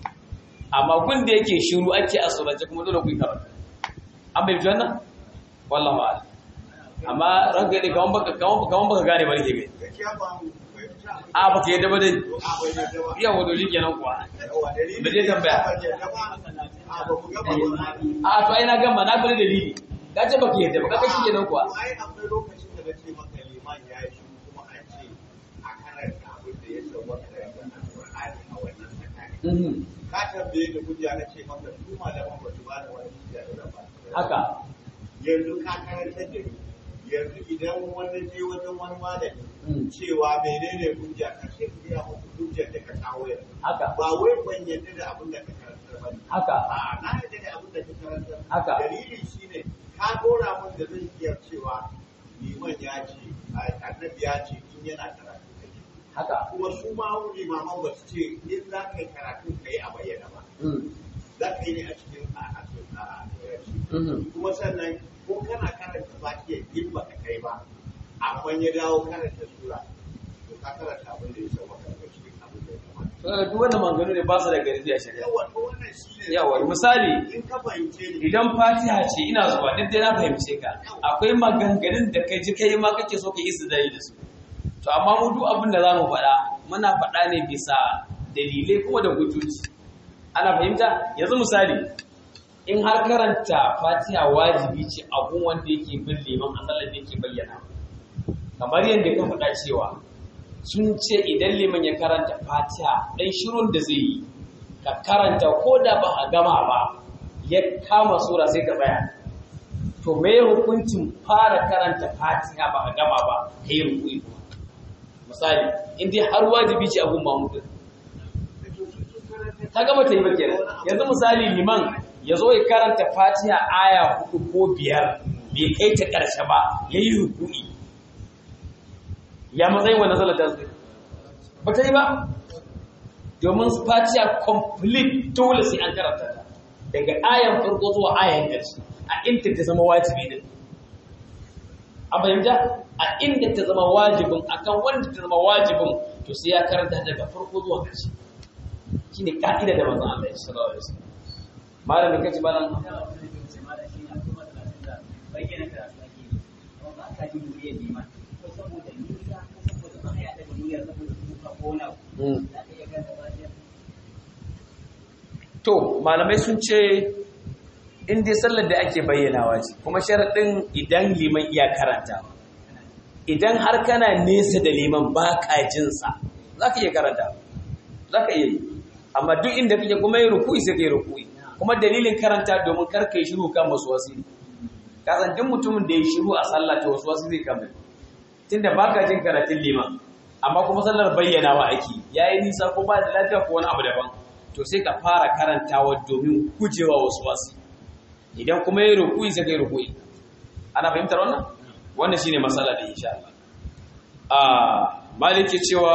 amma kun da yake shiru ake asurace kuma dole ku yi karatu an bai fi wannan wallahu a'lam amma ranka ne kawan baka kawan kawan baka gane bane ke gai gaskiya ba mu fahimta a baka yadda ba dai a bai yadda ba iya wato shi kenan kuwa yawa dalili Ba zai tambaya. ba yadda ba a ba ku gaba ba a to ai na gama na bari dalili ka ce baka yadda ba ka shi kenan kuwa ai akwai lokacin da nace maka liman ya yi shiru kuma an ce a karanta abin da ya sauwaka daga alƙur'ani a wannan tsakani Mhm. ka tambaye da hujja na ce maka su malaman ba su ba da wani hujja da ba haka yanzu ka karanta da ni yanzu idan wani je wajen wani malami cewa menene hujja ka ce ka gaya muku hujjar da ka kawo yanzu haka ba wai ban yadda da abin da ka karanta ba ne haka A'a, na yadda da abin da ka karanta Haka. dalili shine ka dora mun da zan iya cewa liman ya ce annabi ya ce in yana karatu kake haka kuma su ma limaman ba su ce in za ka yi karatu ka yi a bayyana ba za ka yi ne a cikin a a cikin a a turanci kuma sannan ko kana karanta fatiha in ba ka kai ba amma ya dawo karanta sura to ka karanta abin da ya san maka daga cikin abin da ya kamata to duk wannan maganganu ne ba su da garbi a shari'a yawa to wannan shine yawa misali in ka fahimce ni idan fatiha ce ina zuwa duk dai na fahimce ka akwai maganganun da kai ji kai ma kake so ka yi istidlali da su to amma mu duk abin da zamu faɗa muna faɗa ne bisa dalilai kuma da hujjoji ana fahimta yanzu misali in har karanta fatiha wajibi ce abun wanda yake bin liman a sallar da yake bayyana kamar yadda ka faɗa cewa sun ce idan liman ya karanta fatiha ɗan shirun da zai yi ka karanta ko da ba a gama ba ya kama sura sai ka tsaya to me hukuncin fara karanta fatiha ba a gama ba ka yi rukui kuma misali in dai har wajibi ce abun mamudin ta gama ta yi ba kenan yanzu misali liman ya zo ya karanta fatiha aya hudu ko biyar bai kai ta ƙarshe ba ya yi rukui ya matsayin wannan sallar ta zai ba ta yi ba domin fatiha complete dole sai an karanta ta daga ayan farko zuwa ayan ƙarshe a inda ta zama wajibi din a fahimta a inda ta zama wajibin akan wanda ta zama wajibin to sai ya karanta daga farko zuwa ƙarshe shine ka'ida da manzon Allah ya sallallahu alaihi wasallam malamin kace malam To, malamai sun ce in dai sallar da ake bayyanawa ce, kuma sharaɗin idan liman iya karanta. Idan har kana nesa da liman ba ka jinsa, za ka iya karanta, za ka iya yi. Amma duk inda kake kuma yi rukui sai ka yi rukui. Kuma dalilin karanta domin kar ka yi shiru kan wasu wasu. Kasan duk mutumin da ya shiru a sallah ta wasu wasu zai kama. Tunda ba ka jin karatun liman, amma kuma sallar bayyanawa ake, ya yi nisa ko ba da lafiya ko wani abu daban. to sai ka fara karantawa domin gujewa wasu wasu idan kuma yi rukui sai ka yi rukui ana fahimtar wannan wannan shine matsala da insha Allah a maliki cewa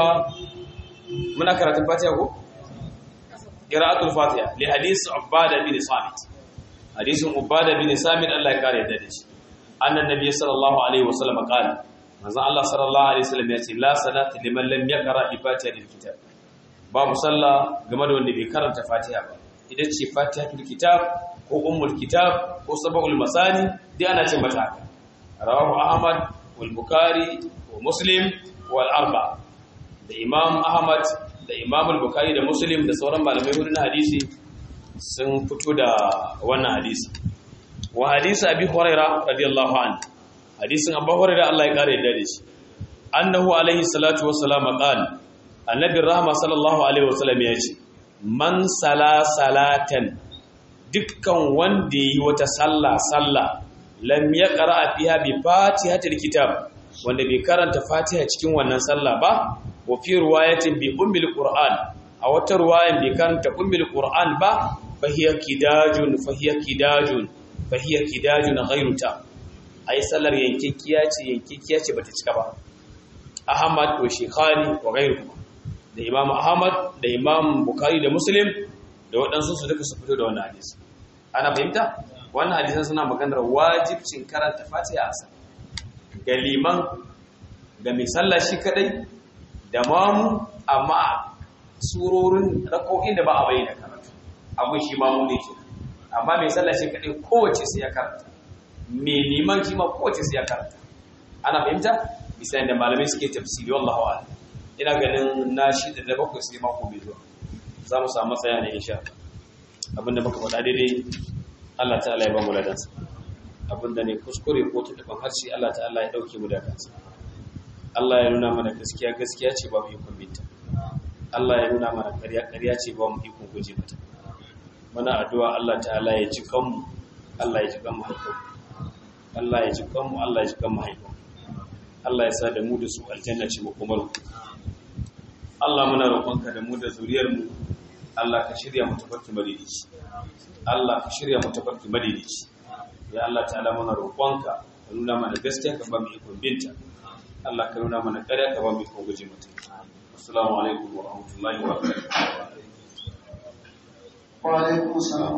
muna karatun fatiha ko qira'atul fatiha li hadith ubada bin samit hadisin ubada bin samit Allah ya kare da shi annan nabi sallallahu alaihi wasallam qala manzo Allah sallallahu alaihi wasallam ya ce la salata liman lam yaqra bi fatihatil kitab babu sallah game da wanda bai karanta fatiha ba idan ce fatihatul kitab ko ummul kitab ko sab'ul masani dai ana ce mata haka rawahu ahmad wal bukhari wa muslim wal arba da imam ahmad da imam al bukhari da muslim da sauran malamai wurin hadisi sun fito da wannan hadisi wa hadisi abi hurairah radiyallahu anhu hadisin abu hurairah Allah ya kare da shi annahu alaihi salatu wassalam qala annabin rahama sallallahu alaihi wasallam ya ce man sala salatan dukkan wanda yi wata sallah sallah lam yaqra fiha bi fatihatil kitab wanda bai karanta fatiha cikin wannan sallah ba wa fi riwayatin bi ummil qur'an a wata riwayan bai karanta ummil qur'an ba fa hiya kidajun fa hiya kidajun fa hiya kidajun ghayru ta ai sallar yankikiya ce yankikiya ce bata cika ba ahmad wa shekhani wa ghayruhum da imam ahmad da imam bukari da muslim da waɗansu su duka su fito da wannan hadisi ana fahimta wannan hadisan suna maganar wajibcin karanta fatiha a sallah ga liman ga mai sallah shi kadai da mamu amma surorin rako'in da ba a bayyana karatu abin shi mamu ne ke amma mai sallah shi kadai kowace sai ya karanta mai liman shi ma kowace sai ya karanta ana fahimta bisa da malamai suke tafsiri wallahu a'lam ina ganin na shi da da bakwai sai mako mai zuwa za mu samu tsaya ne insha abinda muka faɗa daidai Allah ta'ala ya ba mu ladansa abinda ne kuskure ko tutuban harshe Allah ta'ala ya dauke mu da kansa Allah ya nuna mana gaskiya gaskiya ce ba mu ikon binta Allah ya nuna mana ƙarya ƙarya ce ba mu ikon guje mata muna addu'a Allah ta'ala ya ji kanmu Allah ya ji kanmu haƙƙo Allah ya ji kanmu Allah ya ji kan mahaifa Allah ya sa da mu da su aljanna ce makomar Allah muna roƙonka da mu da zuriyar mu Allah ka shirya mu tafarki madidici Allah ka shirya mu tafarki madidici ya Allah ta'ala muna roƙonka ka nuna mana gaskiya ka ba mu ikon binta Allah ka nuna mana ƙarya ka ba mu ikon guje mata assalamu alaikum wa rahmatullahi wa barakatuh wa alaikum salam